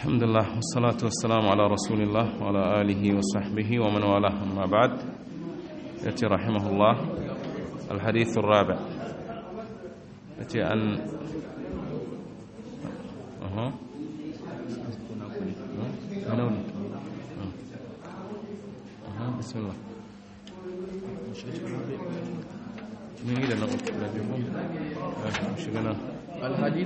الحمد لله والصلاة والسلام على رسول الله وعلى آله وصحبه ومن والاه أما بعد يأتي رحمه الله الحديث الرابع يأتي أن أها منون أها بسم الله من إلى نقول مش قلنا الحديث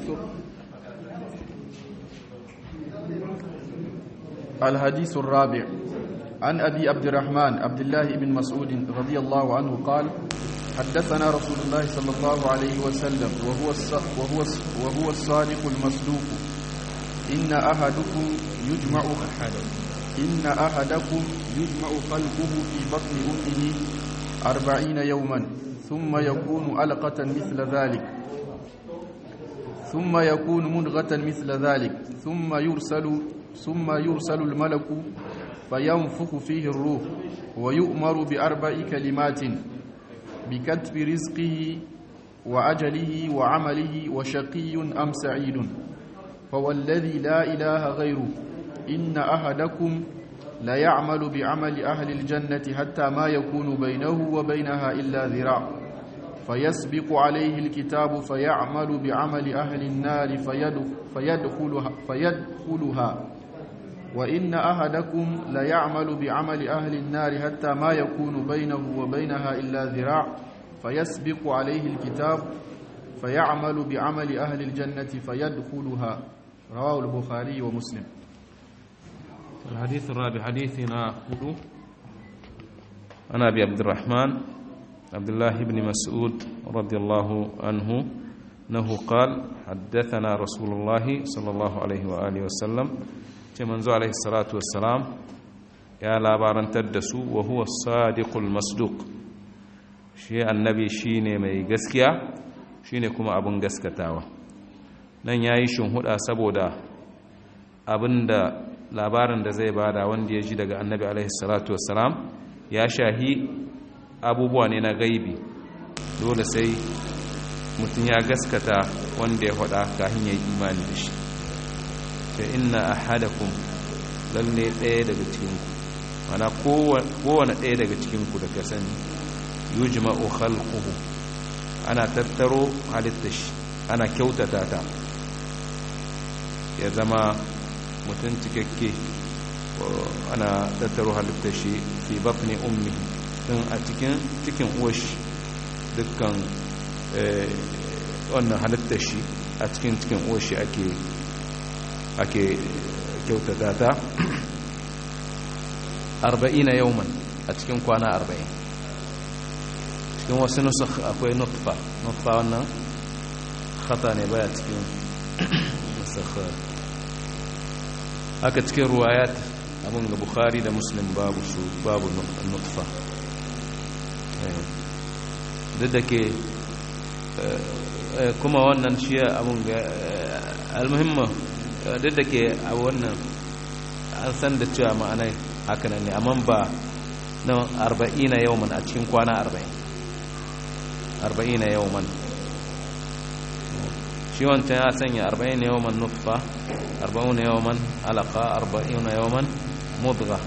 الحديث الرابع عن أبي عبد الرحمن عبد الله بن مسعود رضي الله عنه قال حدثنا رسول الله صلى الله عليه وسلم وهو وهو وهو الصادق المصدوق إن أحدكم يجمع إن أحدكم يجمع خلقه في بطن أمه أربعين يوما ثم يكون علقة مثل ذلك ثم يكون مدغة مثل ذلك ثم يرسل ثم يرسل الملك فينفخ فيه الروح ويؤمر بأربع كلمات بكتب رزقه وأجله وعمله وشقي أم سعيد فوالذي لا إله غيره إن أحدكم لا يعمل بعمل أهل الجنة حتى ما يكون بينه وبينها إلا ذراع فيسبق عليه الكتاب فيعمل بعمل أهل النار فيدخلها, فيدخلها وإن أحدكم ليعمل بعمل أهل النار حتى ما يكون بينه وبينها إلا ذراع فيسبق عليه الكتاب فيعمل بعمل أهل الجنة فيدخلها رواه البخاري ومسلم الحديث الرابع حديثنا هدو أنا أبي عبد الرحمن عبد الله بن مسعود رضي الله عنه أنه قال حدثنا رسول الله صلى الله عليه وآله وسلم منذ عليه الصلاة والسلام يا لابارن تدسو وهو الصادق المصدوق شيء النبي شيني mai gaskiya shine kuma abin gaskatawa nan yayi shinhuda saboda abinda labarin da zai bada wanda ya ji daga annabi alaihi salatu wassalam ya shahi abubuwa ne na gaibi dole sai mutum ya gaskata wanda ya faɗa kafin ya yi imani da shi ta inna ahadakum lalle ɗaya daga cikinku mana kowane ɗaya daga cikinku da ka sani yujma'u khalquhu ana tattaro halitta shi ana kyautata ta ya zama mutum cikakke ana tattaro halitta shi fi batni ummi tun a cikin cikin uwashi dukkan wannan halitta shi a cikin cikin uwashi ake ake kyautata ta arba'ina yauman a cikin kwana arba'in cikin wasu nusuk akwai nutfa nutfa wannan khata ne baya cikin nusakhar haka cikin ruwayat abin ga bukhari da muslim babu su babu nutfa duk da ke kuma wannan shi abin ga almuhimma duk da ke a wannan an san da cewa ma'anai haka ne amma ba na arba'ina yawman a cikin kwana arba'in arba'ina yawman shi wancan ya sanya arba'in yawman nutfa arba'una yawman alaka arba'ina yawman mudga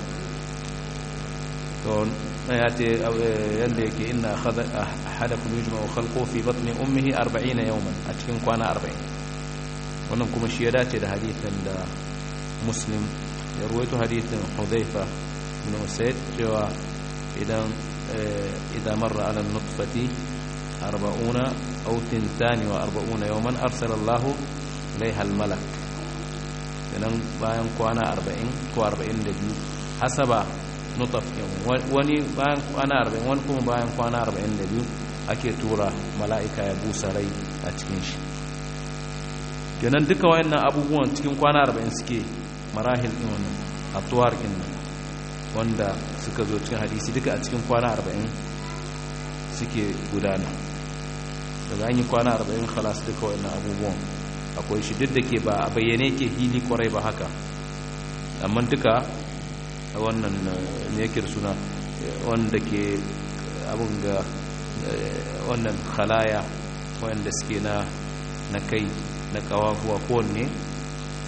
to ya ce yadda yake ina ahadakum yujma'u khalqu fi batni ummihi 40 yawman a cikin kwana 40 wannan kuma shi ya dace da hadithin da muslim ya ruwaito hadithin hudhaifa ibn usayd cewa idan idan marra ala nutfati 40 aw 42 yawman arsala Allah ilaiha al-malak idan bayan kwana 40 ko 42 hasaba nutaf wani bayan kwana 40 wani kuma bayan kwana 42 ake tura mala'ika ya busa rai a cikin shi kenan duka wayannan abubuwan cikin kwana 40 suke marahil din wannan atuwar din wanda suka zo cikin hadisi duka a cikin kwana 40 suke gudana daga an yi kwana 40 khalas duka wayannan abubuwan akwai shi duk da ke ba a bayyane ke hili kwarai ba haka amma duka wannan ne yake suna wanda ke abin ga wannan khalaya wanda suke na na kai na kawahuwa kowanne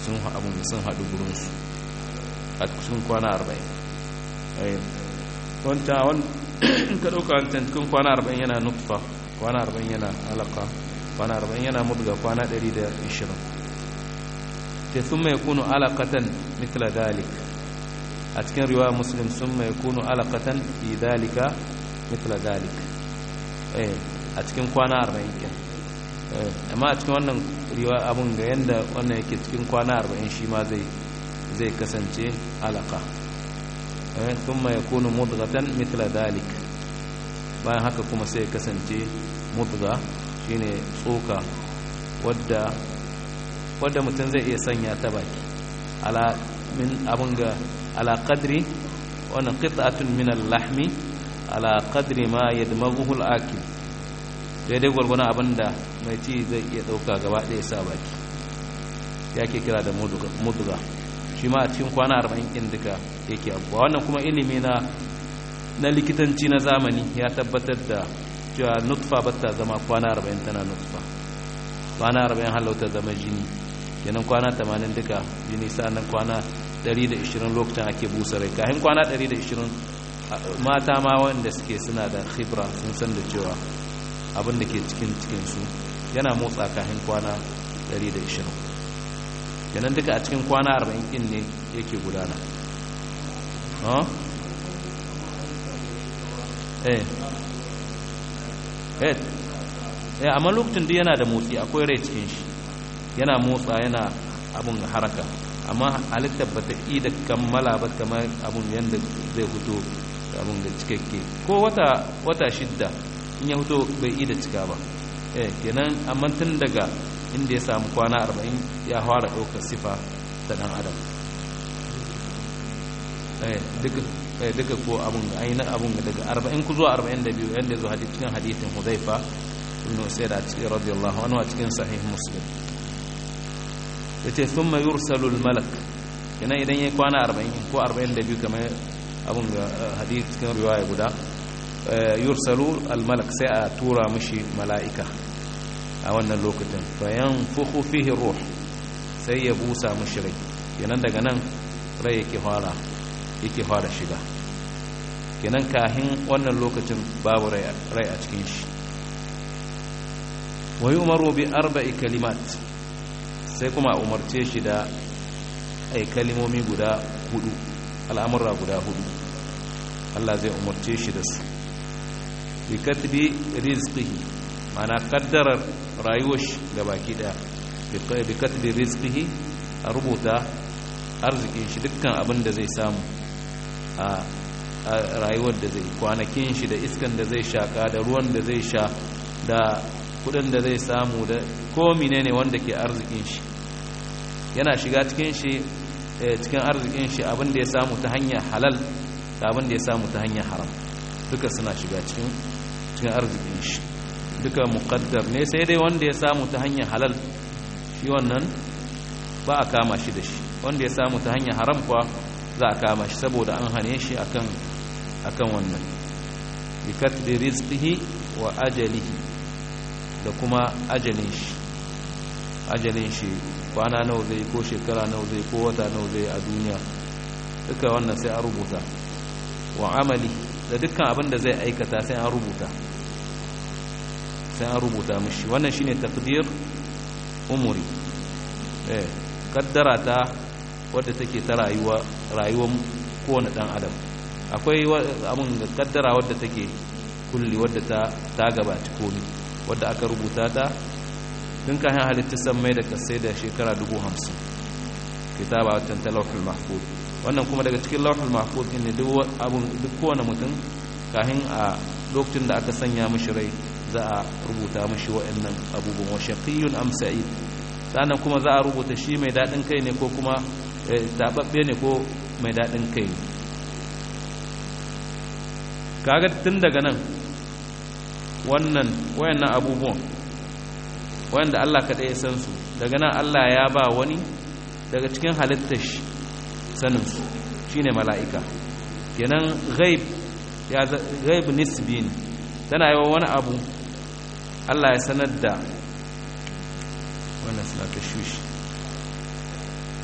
sun abun sun haɗu gurinsu a cikin kwana arba'in wancan wani ka ɗauka wancan cikin kwana arba'in yana nutfa kwana arba'in yana alaka kwana arba'in yana mudga kwana ɗari da ishirin te sun mai kunu alakatan mitla dalik a cikin riwa muslim sun mai kunu alakatan fi dalika mitla dalik a cikin kwana arba'in kyan amma a cikin wannan riwa abun ga yadda wannan yake cikin kwana arba'in shi ma zai kasance alaka ثم يكون مضغة مثل ذلك bayan haka kuma sai kasance mudga shine tsoka wadda wadda mutum zai iya sanya ta baki ala min abun ga ala qadri wannan qit'atun min al-lahmi ala qadri ma yadmaghuhu al-akil daidai gwargwana abinda mai ci zai iya dauka gaba ɗaya sa baki yake kira da mudga shi ma a cikin kwana 40 ɗin duka yake abuwa wannan kuma ilimi na na likitanci na zamani ya tabbatar da cewa nutfa ba ta zama kwana 40 tana nutfa kwana 40 halauta zama jini kenan kwana 80 duka jini sa'annan kwana 120 lokacin ake busa rai kahin kwana 120 mata ma wanda suke suna da khibra sun san da cewa abin da ke cikin cikinsu yana motsa kahin kwana 120 kenan duka a cikin kwana 40 kin ne yake gudana eh eh eh amma lokacin da yana da motsi akwai rai cikin shi yana motsa yana abun haraka amma halittar ba ta da kammala ba kamar abun yadda zai fito abun da cikakke ko wata wata shidda in ya fito bai ida cika ba eh kenan amma tun daga inda ya samu kwana 40 ya fara ɗaukar sifa ta ɗan adam duka ko abun ga ainihin abun ga daga 40 ku zuwa 42 yadda zuwa cikin hadithin huzaifa ibn usaid a cikin radiyallahu anhu a cikin sahih muslim yace thumma yursalu al malak kenan idan yayi kwana 40 ko 42 kamar abun ga hadith cikin riwaya guda yursalu al malak sai a tura mishi mala'ika a wannan lokacin bayan fuhu fihi ruh sai ya busa mishi rai kenan daga nan rai yake fara yake fara shiga kenan kahin wannan lokacin babu rai a cikin shi wa yi umaru bi arba'i kalimat sai kuma a umarce shi da ai kalimomi guda hudu al'amurra guda hudu Allah zai umarce shi da su bi katbi rizqihi mana kaddarar rayuwar shi gabaki daya bi katbi rizqihi a rubuta arzikin shi dukkan abin da zai samu a rayuwar da zai kwanakin shi da iskan da zai shaka da ruwan da zai sha da kudin da zai samu da komi ne wanda ke arzikin shi yana shiga cikin shi cikin arzikin shi abin da ya samu ta hanyar halal da abin da ya samu ta hanyar haram duka suna shiga cikin cikin arzikin shi duka muqaddar ne sai dai wanda ya samu ta hanyar halal shi wannan ba a kama shi da shi wanda ya samu ta hanyar haram kuwa za a kama shi saboda an hane shi akan akan wannan bi katbi rizqihi wa ajalihi da kuma ajalin shi ajalin shi kwana nawa zai ko shekara nawa zai ko wata nawa zai a duniya duka wannan sai an rubuta wa amali da dukkan abin da zai aikata sai an rubuta sai an rubuta mishi wannan shine taqdir umuri eh kaddara ta wadda take ta rayuwa rayuwar kowane dan adam akwai abin da kaddara wadda take kulli wadda ta ta gabaci komi wadda aka rubuta ta tun kayan halittu san mai da kasai da shekara dubu hamsin kitaba watan ta lauhul mahfuz wannan kuma daga cikin lauhul mahfuz ne duk abun duk kowane mutum kahin a lokacin da aka sanya mishi rai za a rubuta mishi wa'annan abubuwan wa shaqiyyun am sa'id sannan kuma za a rubuta shi mai dadin kai ne ko kuma tababbe ne ko mai dadin kai ne kaga tun daga nan wannan wayannan abubuwan wanda Allah kaɗai ya san su daga nan Allah ya ba wani daga cikin halittar shi saninsu shi ne mala'ika kenan gaib ya gaib nisbi ne tana yi wa wani abu Allah ya sanar da wannan suna ta shushi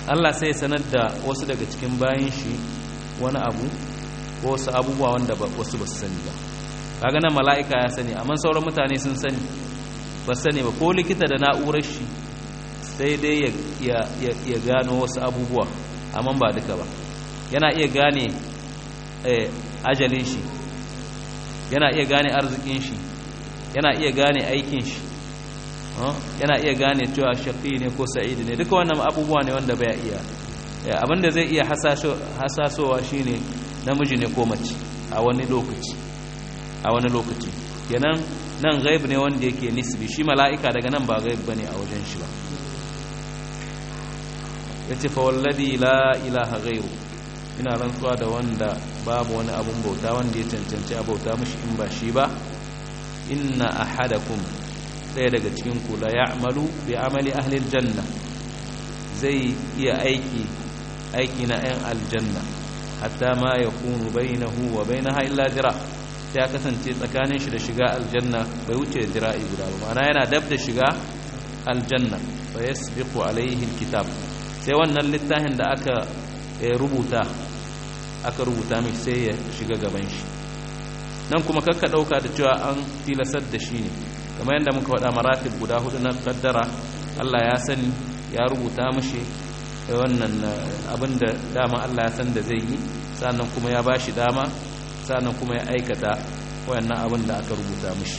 Allah sai sanar da wasu daga cikin bayan shi wani abu ko wasu abubuwa wanda wasu ba su sani ba kaga nan mala'ika ya sani amma sauran mutane sun sani ba sani ba ko likita da na'urar shi sai dai ya gano wasu abubuwa amma ba duka ba yana iya gane ajalin shi yana iya gane arzikin shi yana iya gane aikin shi yana iya gane cewa shaƙi ne ko sa'idi ne duka wannan abubuwa ne wanda bai iya abinda zai iya hasasowa shine namiji ne ko mace a wani lokaci a wani lokaci kenan nan gaib ne wanda yake nisbi shi mala'ika daga nan ba gaib bane a wajen shi ba yace fa wallazi la ilaha ghairu ina rantsuwa da wanda babu wani abun bauta wanda ya cancanci a bauta mishi in ba shi ba inna ahadakum ɗaya daga cikin ku la ya'malu bi amali ahli aljanna zai iya aiki aiki na 'yan aljanna hatta ma yakunu bainahu wa bainaha illa jira sai ya kasance tsakanin shi da shiga aljanna bai wuce jira'i guda ba ma'ana yana dab da shiga aljanna fa yasbiqu alaihi alkitab sai wannan littafin da aka rubuta aka rubuta mai sai ya shiga gaban shi nan kuma kakka dauka da cewa an filasar da shi ne kamar yadda muka faɗa maratib guda hudu na kaddara Allah ya sani ya rubuta mashi wannan abin da dama Allah ya san da zai yi sannan kuma ya bashi dama sannan kuma ya aikata wayannan abin da aka rubuta mashi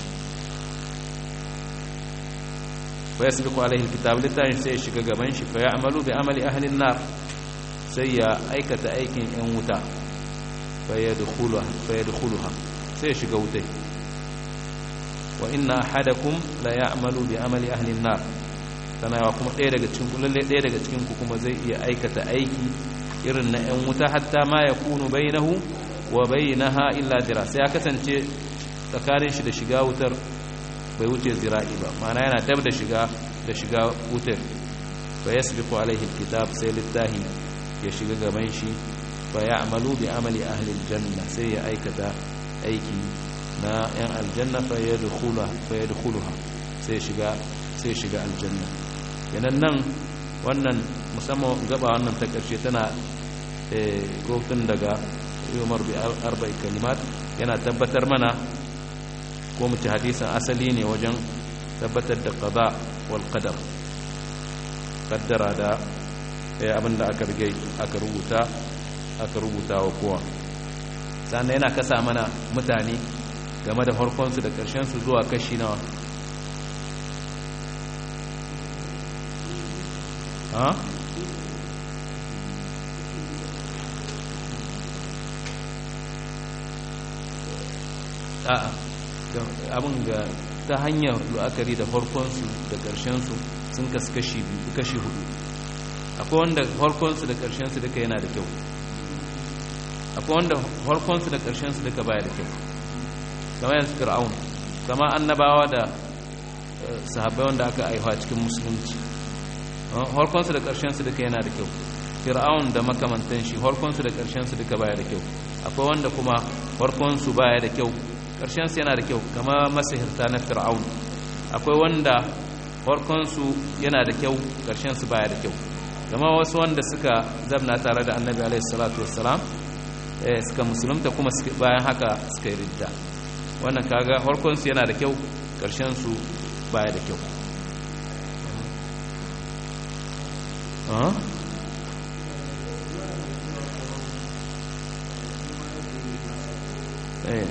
fa yasbiqu alaihi alkitab littafin sai ya shiga gaban shi fa ya'malu bi amali ahli an-nar sai ya aikata aikin yan wuta fa yadkhuluha fa yadkhuluha sai ya shiga wutai wa inna ahadakum la ya'malu bi amali ahli an-nar sana yawa kuma ɗaya daga cikin lalle ɗaya daga cikin ku kuma zai iya aikata aiki irin na yan wuta hatta ma yakunu bainahu wa bainaha illa dira sai ya kasance tsakanin shi da shiga wutar bai wuce zira'i ba ma'ana yana dab da shiga da shiga wutar fa yasbiqu alaihi alkitab sai littahi ya shiga gaban shi fa ya'malu bi amali ahli aljanna sai ya aikata aiki na yan aljanna fa yadkhuluha fa yadkhuluha sai shiga sai shiga aljanna yanan nan wannan musamman gaba wannan ta karshe tana eh gofin daga Umar bi arba'i kalimat yana tabbatar mana ko mu ci hadisin asali ne wajen tabbatar da qada wal qadar kaddara da abinda aka rige aka rubuta aka rubuta wa kowa sannan yana kasa mana mutane game da harkonsu da su zuwa kashi nawa ha? a'a abin ga ta hanyar la'akari da farkonsu da ƙarshensu sun kasu kashi biyu kashi hudu akwai wanda farkonsu da ƙarshensu duka yana da kyau akwai wanda farkonsu da ƙarshensu duka baya da kyau kama yanzu fir'aun kama annabawa da sahabbai wanda aka aihuwa cikin musulunci farkonsu da ƙarshensu duka yana da kyau fir'aun da makamantan shi farkonsu da ƙarshensu duka baya da kyau akwai wanda kuma farkonsu baya da kyau ƙarshensu yana da kyau kama masahirta na fir'aun akwai wanda farkonsu yana da kyau ƙarshensu baya da kyau kama wasu wanda suka zamna tare da annabi alaihi salatu wassalam suka musulunta kuma bayan haka suka yi ridda wannan kaga farkonsu yana da kyau ƙarshensu baya da kyau eh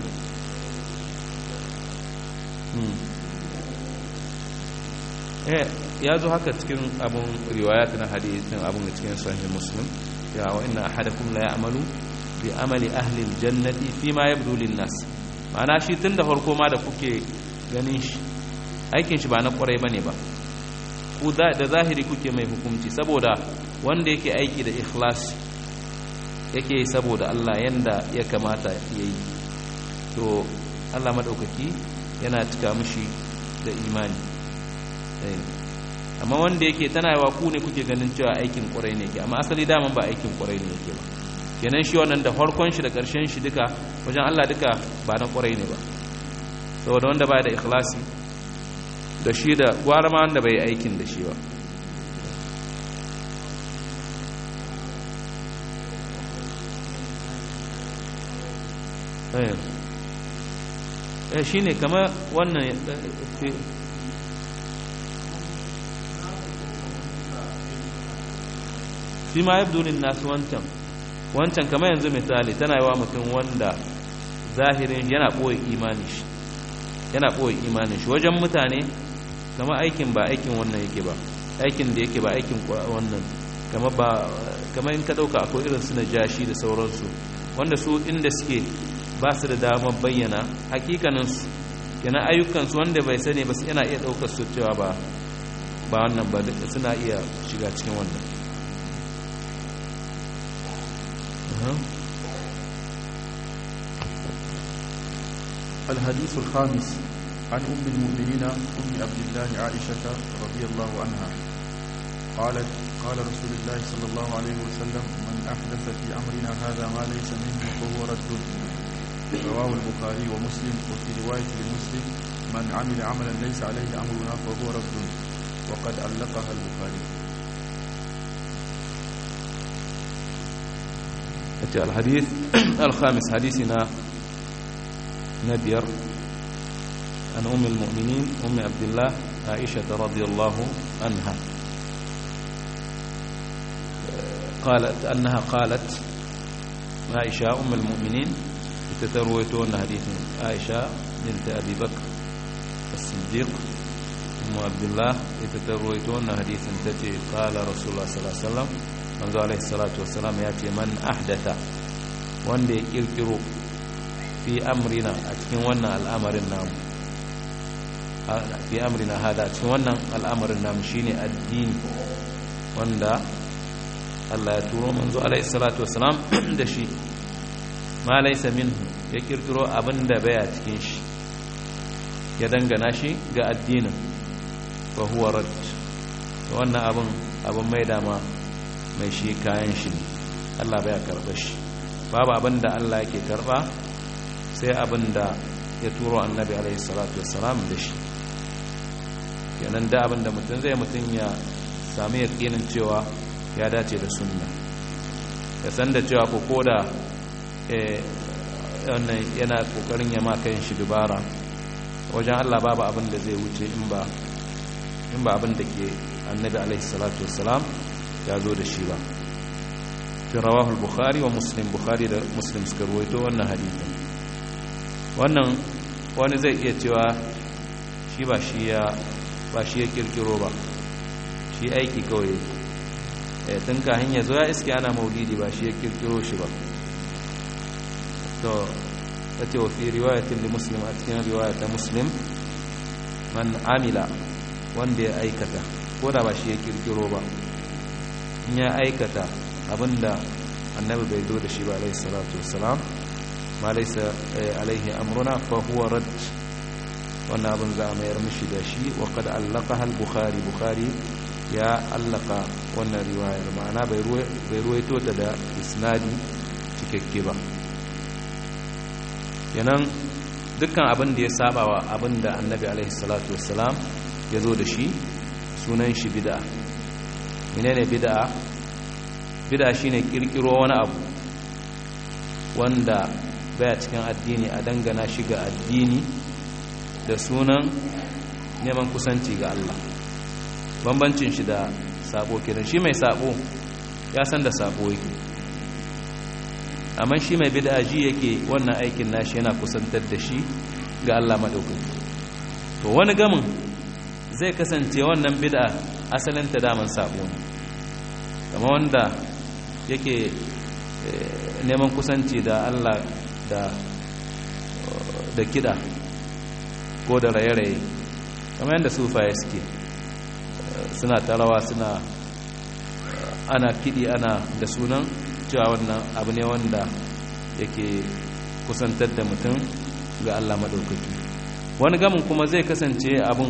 ya zo haka cikin abin riwayat na hadithin abin da cikin sahih muslim ya wa inna ahadakum la ya'malu bi amali ahli aljannati fi ma yabdu lin nas ma'ana shi tunda farko ma da kuke ganin shi aikin shi ba na kwarai bane ba ku da zahiri kuke mai hukunci saboda wanda yake aiki da ikhlas yake saboda Allah yanda ya kamata yayi to Allah madaukaki yana cika mishi da imani amma wanda yake tana yawa ku ne kuke ganin cewa aikin kwarai ne ke amma asali daman ba aikin kwarai ne yake ba kenan shi wannan da farkon shi da ƙarshen shi duka wajen Allah duka ba na kwarai ne ba saboda wanda ba da ikhlasi da shi da gwara ma wanda bai aikin da shi ba eh shi ne kama wannan shi ma yabdulin nasu wancan wancan kama yanzu misali tana yi wa mutum wanda zahirin yana ɓoye imanin shi yana ɓoye imanin shi wajen mutane kama aikin ba aikin wannan yake ba aikin da yake ba aikin wannan kama ba kama in ka ɗauka akwai irin su na jashi da sauransu wanda su inda suke ba su da damar bayyana hakikaninsu kenan ayyukansu wanda bai sani ba yana iya ɗaukar su cewa ba ba wannan ba suna iya shiga cikin wannan الحديث الخامس عن أم المؤمنين أم عبد الله عائشة رضي الله عنها قالت قال رسول الله صلى الله عليه وسلم من أحدث في أمرنا هذا ما ليس منه فهو رد رواه البخاري ومسلم وفي رواية لمسلم من عمل عملا ليس عليه أمرنا فهو رد وقد علقها البخاري الحديث الخامس حديثنا نبير عن أم المؤمنين أم عبد الله عائشة رضي الله عنها قالت أنها قالت عائشة أم المؤمنين تترويتون حديث عائشة بنت أبي بكر الصديق أم عبد الله تترويتون حديث تتي قال رسول الله صلى الله عليه وسلم منذ عليه الصلاة والسلام يأتي من أحدث وان دي يركروا في أمرنا أتكين وانا الأمر النام في أمرنا هذا أتكين وانا الأمر النام شيني الدين wanda Allah ya turo manzo alaihi salatu wassalam da shi ma laysa minhu ya kirkiro abin da baya cikin shi ya dangana shi ga addinin fa huwa rad wannan abin abin mai dama mai shi kayan shi ne Allah baya karba shi babu abin da Allah yake karba sai abin da ya turo annabi alaihi salatu wassalam da shi kenan da abin da mutum zai mutum ya sami yakinin cewa ya dace da sunna ya san da cewa ko koda wannan yana kokarin ya maka yin shi dubara wajen Allah babu abin da zai wuce in ba in ba abin da ke annabi alaihi salatu wassalam ya zo da shi ba fi rawahu al-bukhari wa muslim bukhari da muslim suka ruwaito wannan hadithin wannan wani zai iya cewa shi ba shi ya ba shi ya kirkiro ba shi aiki kawai ya tun kahin ya zo ya iske ana maulidi ba shi ya kirkiro shi ba to ta ce wa fi riwayatin da muslim a cikin riwayata muslim man amila wanda ya aikata ko da ba shi ya kirkiro ba in ya aikata abinda annabi bai zo da shi ba alaihi salatu wassalam ma laisa alaihi amruna fa huwa rad wannan abin za a mayar mishi da shi wa qad allaqaha al-bukhari bukhari ya allaka wannan riwayar ma'ana bai ruwaito ta da isnadi cikakke ba yanan dukkan abin da ya saba wa abin da annabi alaihi salatu wassalam ya zo da shi sunan shi bid'a menene bid'a bid'a shine kirkiro wani abu wanda baya cikin addini a dangana shi ga addini da sunan neman kusanci ga Allah bambancin shi da sabo kiran shi mai sabo ya san da sabo yake amma shi mai bid'a ji yake wannan aikin nashi yana kusantar da shi ga Allah madaukaki to wani gamin zai kasance wannan bid'a asalin ta daman sabo ne kamar wanda yake neman kusanci da Allah da da kida ko da raye-raye kamar yadda sufaye suke suna tarawa suna ana kiɗi ana da sunan cewa wannan abu ne wanda yake kusantar da mutum ga Allah maɗaukaki wani gamin kuma zai kasance abin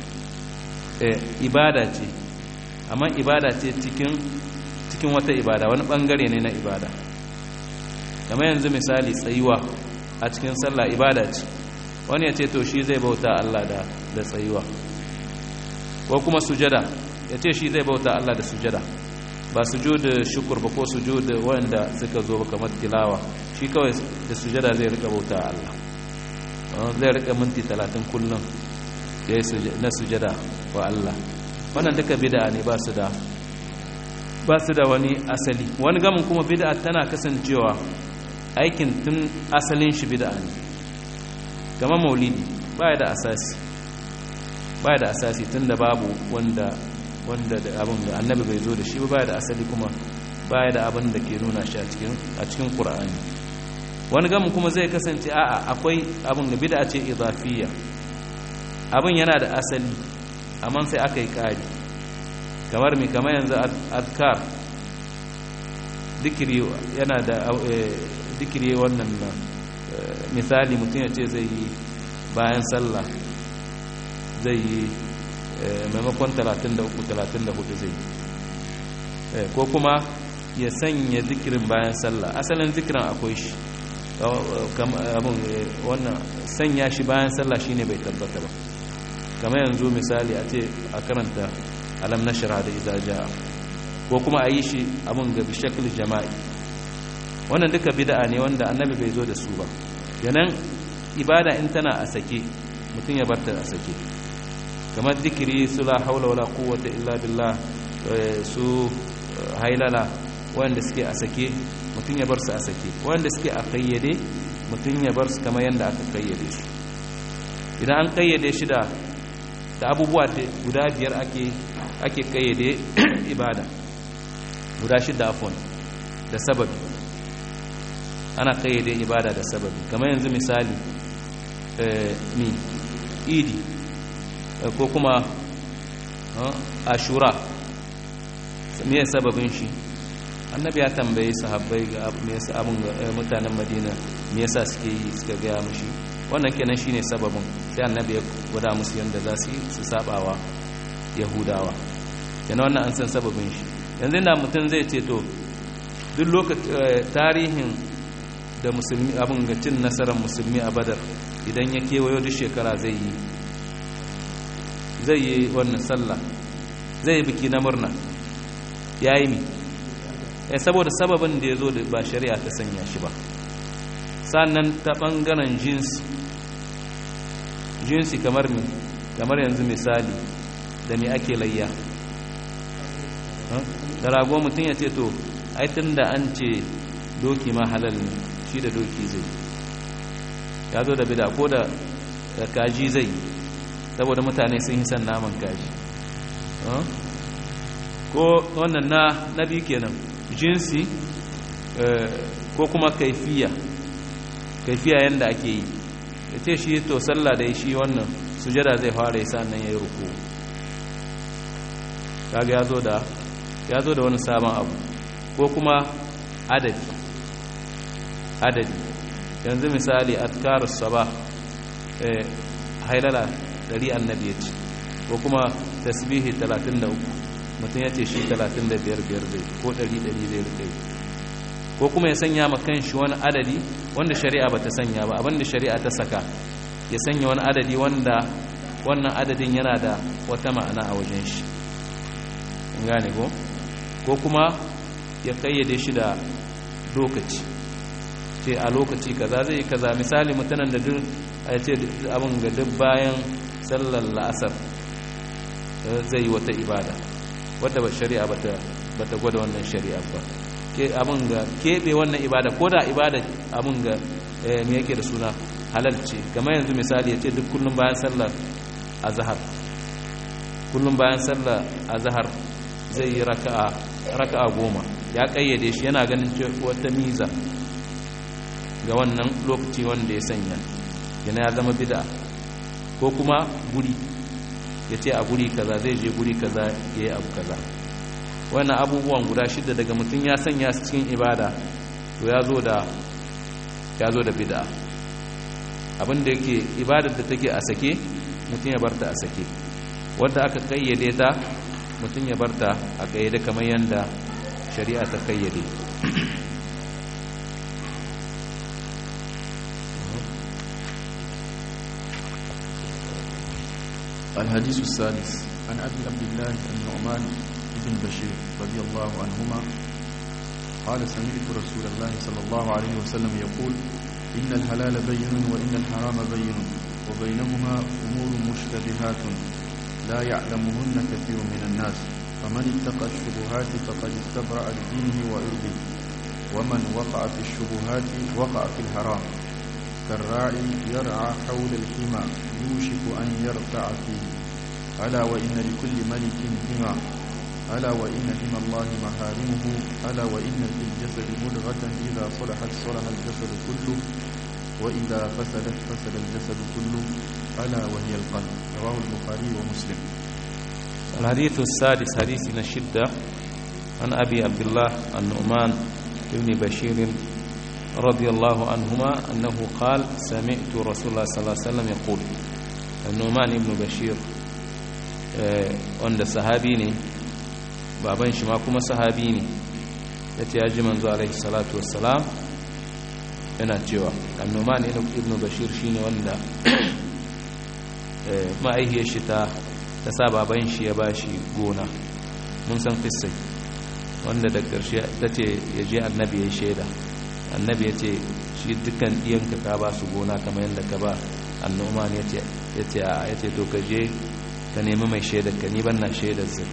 ibada ce amma ibada ce cikin cikin wata ibada wani ɓangare ne na ibada kamar yanzu misali tsayuwa a cikin sallah ibada ce wani ya ce to shi zai bauta Allah da da tsayuwa ko kuma sujada ya ce shi zai bauta Allah da sujada ba sujud shukur ba ko sujud wanda suka zo kamar tilawa shi kawai da sujada zai rika bauta Allah zai rika minti talatin kullum na sujada wa Allah wannan duka bid'a ne ba su da ba su da wani asali wani gamin kuma bid'a tana kasancewa aikin tun asalin shi bid'a ne kama maulidi baya da asasi baya da asasi tun da babu wanda wanda da abin da annabi bai zo da shi ba baya da asali kuma baya da abin da ke nuna shi a cikin a cikin qur'ani wani gamin kuma zai kasance a'a akwai abin da bid'a ce idafiyya abin yana da asali amma sai aka yi ƙari kamar mi kamar yanzu adkar dikiri yana da dikiri wannan na misali mutum ya ce zai yi bayan sallah zai yi maimakon 33-34 zai yi ko kuma ya sanya zikirin bayan sallah asalin zikirin akwai shi abin wannan sanya shi bayan sallah shine bai tabbata ba kamar yanzu misali a ce a karanta alam nashra da idza jaa ko kuma a yi shi abin ga bishakul jama'i wannan duka bid'a ne wanda annabi bai zo da su ba yanan ibada in tana a sake mutum ya barta a sake kamar zikiri su la haula wala quwwata illa billah su hailala wanda suke a sake mutum ya bar su a sake wanda suke a kayyade mutum ya bar su kamar yadda aka kayyade su idan an kayyade shi da da abubuwa guda biyar ake ake kayyade ibada guda shida afon da sababi ana kayyade ibada da sababi kamar yanzu misali ni idi ko kuma ashura me sababin shi annabi ya tambaye sahabbai ga me yasa abun mutanen madina me yasa suke yi suka gaya mushi wannan kenan shine sababin sai annabi ya gwada musu yanda za su yi su sabawa yahudawa kenan wannan an san sababin shi yanzu da mutum zai ce to duk lokacin tarihin da musulmi abin ga cin nasarar musulmi a badar idan ya kewayo duk shekara zai yi zai yi wannan sallah zai yi biki na murna ya yi mi ya saboda sababin da ya zo da ba shari'a ta sanya shi ba sannan ta ɓangaren jinsi jinsi kamar mi kamar yanzu misali da mi ake layya da rago mutum ya ce to aitin da an ce doki ma halal ne shi da doki zai ya zo da bida ko da kaji zai saboda mutane sun yi san naman kaji ko wannan na na biyu kenan jinsi ko kuma kaifiya kaifiya yadda ake yi ya ce shi to sallah da shi wannan sujada zai fara yasa nan ya yi ruku kaga ya zo da ya zo da wani sabon abu ko kuma adadi adadi yanzu misali atkarus sabah hailala dari annabi ya ce ko kuma tasbihi 33 mutum ya ce shi 35 biyar zai ko 100 zai rike ko kuma ya sanya ma kanshi wani adadi wanda shari'a ba ta sanya ba abinda shari'a ta saka ya sanya wani adadi wanda wannan adadin yana da wata ma'ana a wajen shi gane ko ko kuma ya kayyade shi da lokaci ce a lokaci kaza zai kaza misali mutanen da duk a ce abin ga duk bayan sallar la'asar zai yi wata ibada wadda ba shari'a ba ta gwada wannan shari'a ba ke abin ga keɓe wannan ibada ko da ibada abin ga me yake da suna halal ce kamar yanzu misali ya ce duk kullum bayan sallar a zahar kullum bayan sallar a zahar zai yi raka'a goma ya kayyade shi yana ganin wata miza ga wannan lokaci wanda ya sanya yana ya zama bida ko kuma guri ya ce a guri kaza zai je guri kaza ya yi abu kaza wannan abubuwan guda shida daga mutum ya sanya su cikin ibada to ya zo da ya zo da bida abinda yake ibadar da take a sake mutum ya barta a sake wadda aka kayyade ta mutum ya barta a kayyade kamar yadda shari'a ta kayyade الحديث السادس عن أبي عبد الله النعمان بن بشير رضي الله عنهما قال سمعت رسول الله صلى الله عليه وسلم يقول إن الحلال بين وإن الحرام بين وبينهما أمور مشتبهات لا يعلمهن كثير من الناس فمن اتقى الشبهات فقد استبرأ لدينه وعرضه ومن وقع في الشبهات وقع في الحرام كالراعي يرعى حول الحمى يوشك أن يرتع فيه ألا وإن لكل ملك حمى ألا وإن حمى الله محارمه ألا وإن في الجسد مدغة إذا صلحت صلح الجسد كله وإذا فسدت فسد الجسد كله ألا وهي القلب رواه البخاري ومسلم الحديث السادس حديث الشدة عن أبي عبد الله النعمان بن بشير رضي الله عنهما أنه قال سمعت رسول الله صلى الله عليه وسلم يقول النعمان بن بشير wanda sahabi ne baban shi ma kuma sahabi ne ya ce ya ji manzo alaihi salatu wassalam yana cewa annoman ibn bashir shine wanda ma'aihiyar shi ta ta sa baban shi ya bashi gona mun san fissai wanda da ƙarshe ta ce ya je annabi ya shaida annabi ya ce shi dukkan ɗiyanka ka ba su gona kamar yadda ka ba annoman ya ce a ya ce to ka je ka nemi mai shaidar ka ni ban na shaidar zai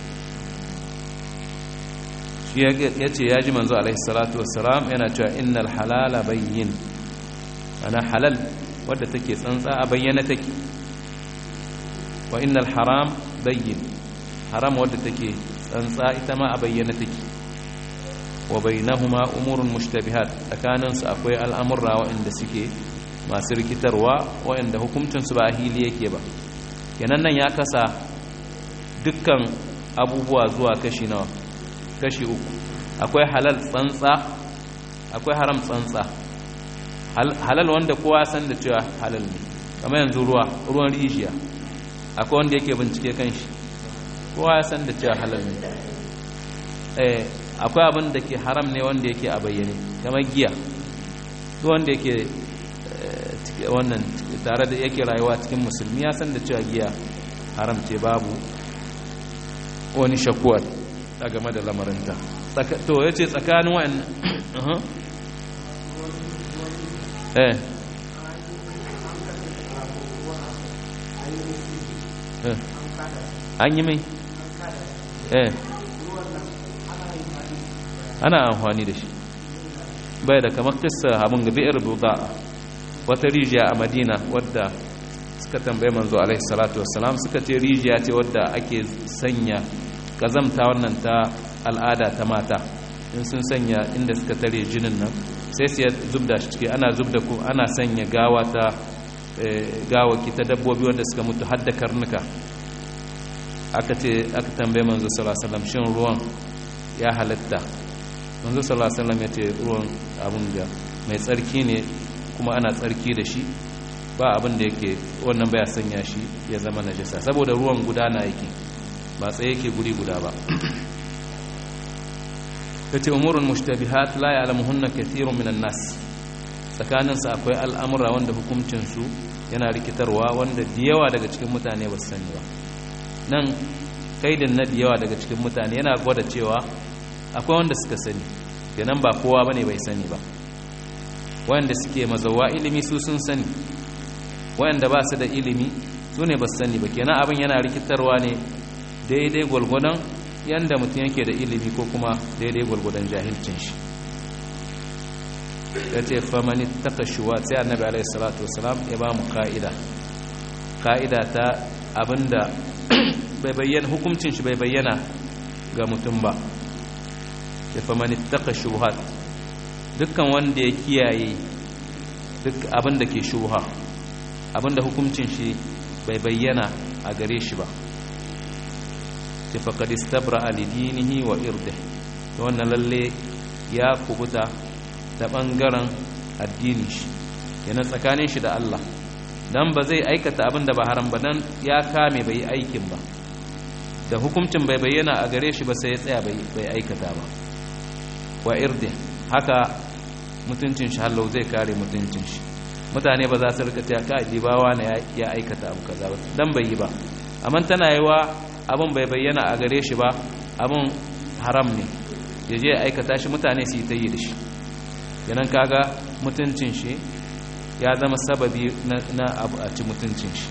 shi ya ce ya ji manzo alaihi salatu wassalam yana cewa innal halala bayyin ana halal wadda take tsantsa a bayyana take wa innal haram bayyin haram wadda take tsantsa ita ma a bayyana take wa bainahuma umurun mushtabihat tsakaninsu akwai al'amurra waɗanda suke masu rikitarwa waɗanda hukuncinsu ba a hili yake ba kenan nan ya kasa dukkan abubuwa zuwa kashi nawa kashi uku akwai halal tsantsa akwai haram tsantsa halal wanda kowa san da cewa halal ne kamar yanzu ruwa ruwan rijiya akwai wanda yake bincike kan shi kowa ya san da cewa halal ne eh akwai abin da ke haram ne wanda yake a bayyane kamar giya duk wanda yake wannan tare da yake rayuwa cikin musulmi ya san da cewa giya haram ce babu wani shakuwa a game da lamarinta to ya ce tsakanin wa'in eh an yi mai eh ana amfani da shi bai da kamar kissa abin ga bi'ir buda wata rijiya a madina wadda suka tambaye manzo alaihi salatu wassalam suka ce rijiya ce wadda ake sanya kazamta wannan ta al'ada ta mata in sun sanya inda suka tare jinin nan sai su zubda shi ciki ana zubda ku ana sanya gawa ta gawaki ta dabbobi wanda suka mutu hadda karnuka aka ce aka tambaye manzo sallallahu alaihi wasallam shin ruwan ya halatta manzo sallallahu alaihi wasallam ya ce ruwan abun da mai tsarki ne kuma ana tsarki da shi ba abin da yake wannan baya sanya shi ya zama najasa saboda ruwan gudana yake ba tsaye yake guri guda ba yace umurun mushtabihat la ya'lamuhunna kathirun minan nas tsakanin sa akwai al'amura wanda hukuncin su yana rikitarwa wanda da yawa daga cikin mutane ba su sani ba nan kaidin na da yawa daga cikin mutane yana gwada cewa akwai wanda suka sani kenan ba kowa bane bai sani ba wanda suke mazawa ilimi su sun sani wanda ba su da ilimi su ne ba su sani ba kenan abin yana rikitarwa ne daidai gwalgwadon yanda mutum yake da ilimi ko kuma daidai gwalgwadon jahilcin shi ya ce famani taka shuwa sai annabi alaihi salatu wasalam ya ba mu ka'ida ka'ida ta abinda bai bayyana hukuncin shi bai bayyana ga mutum ba ya famani taka shuhat dukkan wanda ya kiyaye duk abin da ke shuha abin da hukuncin shi bai bayyana a gare shi ba ta faƙad istabra alidinihi wa irde ta wannan lalle ya kubuta ta ɓangaren addini shi yana tsakanin shi da Allah don ba zai aikata abin da ba haram ba don ya kame bai aikin ba da hukuncin bai bayyana a gare shi ba sai ya tsaya bai aikata ba wa irde haka mutuncin shi hallau zai kare mutuncin shi mutane ba za su rika ta ka dibawa na ya aikata abu kaza ba dan bai yi ba amma tana yiwa abin bai bayyana a gare shi ba abin haram ne ya je ya aikata shi mutane su yi ta yi da shi yanan kaga mutuncin shi ya zama sababi na abu a ci mutuncin shi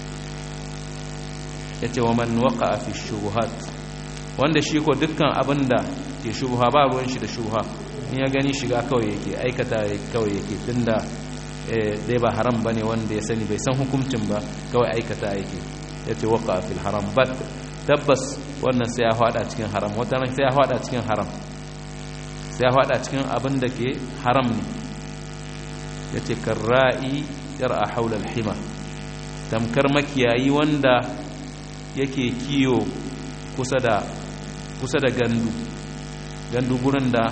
ya ce wa man waka a fi shubuhat wanda shi ko dukkan abin da ke shubuha ba ruwan shi da shubuha in ya gani shiga kawai yake aikata kawai yake tun da dai ba haram ba ne wanda ya sani bai san hukuncin ba kawai aikata yake ya ce waka a fil haram ba tabbas wannan sai ya hada cikin haram wata sai ya hada cikin haram sai ya hada cikin abin da ke haram ne ya ce karra'i a haular hima tamkar makiyayi wanda yake kiyo kusa da kusa da gandu gandu gurin da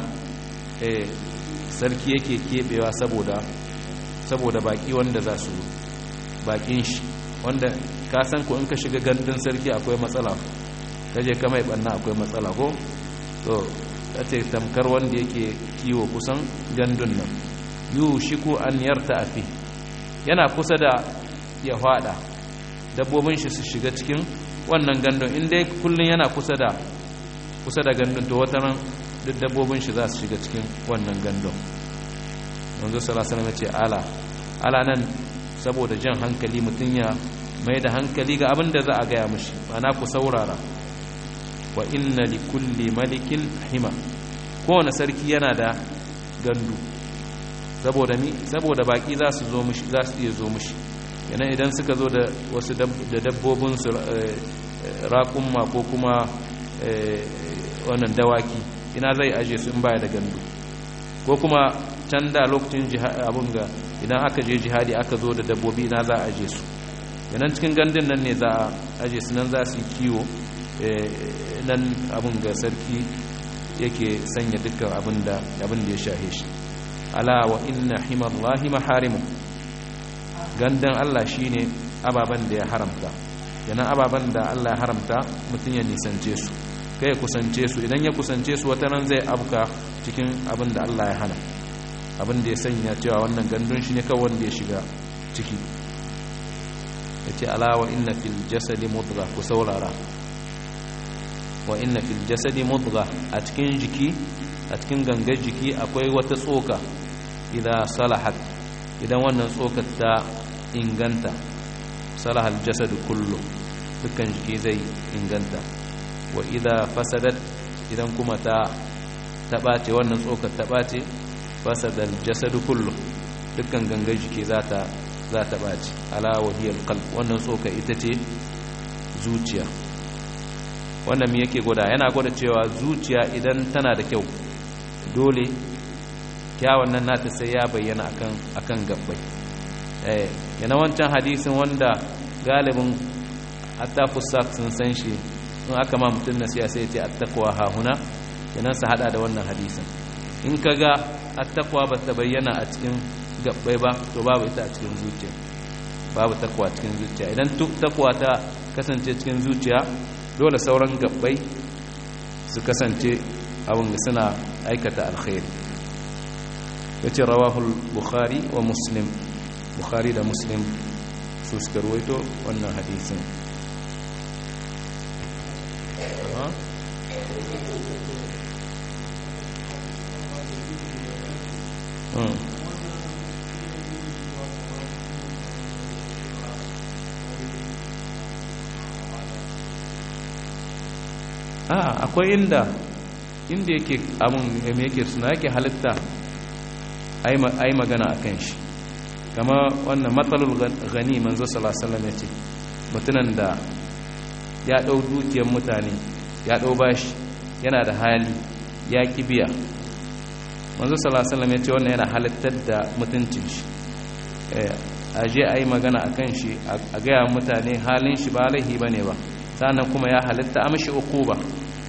sarki yake kebewa saboda saboda baki wanda za su bakin shi wanda ka san ko in ka shiga gandun sarki akwai matsala kaje ka mai banna akwai matsala ko to ce tamkar wanda yake kiwo kusan gandun nan yu shiku an yarta afi yana kusa da ya fada dabbobin shi su shiga cikin wannan gandun inda kullun yana kusa da kusa da gandun to wata ran duk dabbobin shi za su shiga cikin wannan gandun yanzu salasalam ya ce ala ala nan saboda jan hankali mutum ya mai da hankali ga abin da za a gaya mashi mana ku saurara wa inna li kulli malikin hima kowane sarki yana da gandu saboda mi saboda baki za su zo mishi za su iya zo mishi yana idan suka zo da wasu da dabbobin su raƙumma ko kuma wannan dawaki ina zai aje su in baya da gandu ko kuma can da lokacin abun ga idan aka je jihadi aka zo da dabbobi ina za a aje su yanan cikin gandun nan ne za a aje su nan za su yi kiwo nan abun ga sarki yake sanya dukkan abin da ya shahe shi ala wa inna himallahi maharimu gandan Allah shine ababan da ya haramta yana ababan da Allah ya haramta mutum ya nisance su kai ya kusance su idan ya kusance su wata nan zai abuka cikin abin da Allah ya hana abin da ya sanya cewa wannan gandun shi ne kawai wanda ya shiga ciki ya ce ala wa inna fil jasadi mudga ku saurara wa inna fil jasadi mudga a cikin jiki a cikin gangar jiki akwai wata tsoka idan salahat idan wannan tsokar ta inganta salahal jasadu kullu dukkan jiki zai inganta wa idan fasadat idan kuma ta taɓace wannan tsokar taɓace fasadal jasadu kullu dukkan gangar jiki za ta za ta ɓace ala wahiyar qalb wannan tsoka ita ce zuciya wannan me yake gwada yana gwada cewa zuciya idan tana da kyau dole kyawun nan nata sai ya bayyana akan akan gabbai eh yana wancan hadisin wanda galibin hatta fusak sun san shi in aka ma mutum nasiya sai ya ce attaqwa hahuna kenan su hada da wannan hadisin in kaga attaqwa ba ta bayyana a cikin gabbai ba to babu ita a cikin zuciya babu takwa cikin zuciya idan takwa ta kasance cikin zuciya dole sauran gabbai su kasance abin suna aikata alkhairi yace rawahul bukhari wa muslim bukhari da muslim su suka ruwaito wannan hadisin a akwai inda inda yake abun me yake suna yake halitta ai magana a kan shi kama wannan matsalul gani manzo salasalam ya ce mutunan da ya ɗau dukiyar mutane ya ɗau bashi yana da hali ya biya manzo salasalam ya ce wannan yana halittar da mutuncin shi a je a yi magana a kan shi a gaya mutane halin shi ba laihi ba ne ba sannan kuma ya halitta amshi uku ba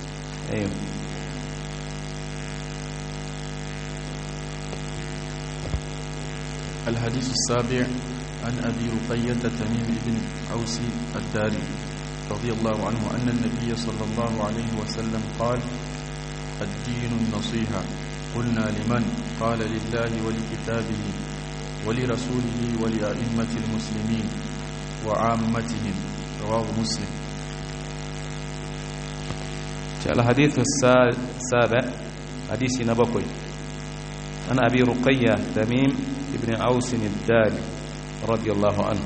الحديث السابع عن أبي رقية تميم بن عوس الداري رضي الله عنه أن النبي صلى الله عليه وسلم قال الدين النصيحة قلنا لمن قال لله ولكتابه ولرسوله ولأئمة المسلمين وعامتهم رواه مسلم الحديث السابع hadisi na bakwai an abi ruqayya tamim ibn aus ad-dari radiyallahu anhu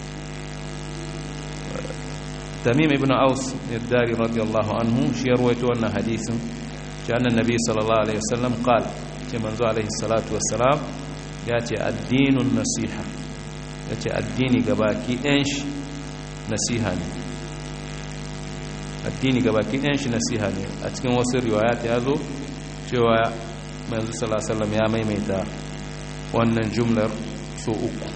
tamim ibn aus ad-dari radiyallahu anhu shi ya rawaito wannan hadisin shi annan nabi sallallahu alaihi wasallam qala ce manzo alaihi salatu wassalam ya ce addinun nasiha ya ce addini gabaki ɗayan shi nasiha ne addini gabaki ɗayan shi nasiha ne a cikin wasu riwayat ya zo cewa manzo sallallahu ya maimaita wannan jumlar so uku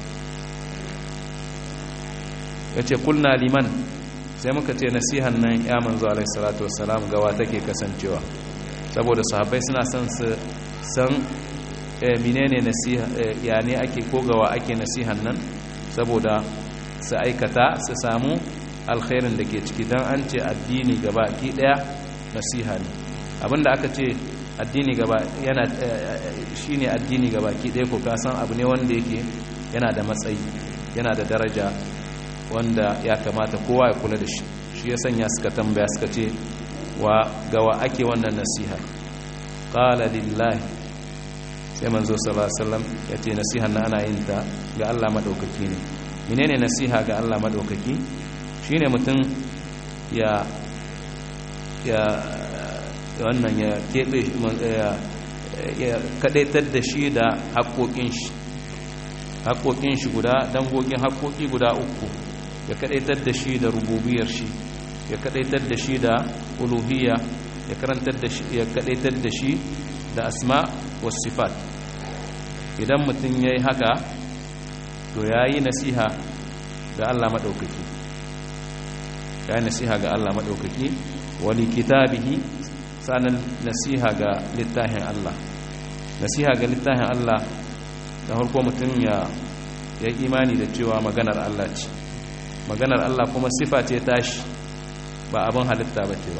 ya ce kulna liman sai muka ce nasihan nan ya manzo alaihi salatu wassalam gawa take kasancewa saboda sahabbai suna son su san menene nasiha ya ne ake kogawa ake nasihan nan saboda su aikata su samu alkhairin da ke ciki don an ce addini gaba ki daya nasiha ne abinda aka ce addini gaba yana shine addini gaba ki daya ko kasan abu ne wanda yake yana da matsayi yana da daraja wanda ya kamata kowa ya kula da shi shi ya sanya suka tambaya suka ce wa gawa ake wannan nasiha qala lillahi sai manzo sallallahu alaihi wasallam yace nasiha na ana yin ta ga Allah madaukaki ne menene nasiha ga Allah madaukaki shine mutum ya ya wannan ya kebe ya kadaitar da shi da haƙoƙin shi haƙoƙin shi guda dangogin haƙoƙi guda uku ya kadaitar da shi da rububiyar shi ya kadaitar da shi da uluhiyya ya karantar da shi ya kadaitar da shi da asma was sifat idan mutum yayi haka to yayi nasiha ga Allah madaukaki yayi nasiha ga Allah madaukaki wali kitabihi sanan nasiha ga littafin Allah nasiha ga littafin Allah da harko mutum ya ya imani da cewa maganar Allah ce maganar Allah kuma sifa ce tashi ba abin halitta ba ce ba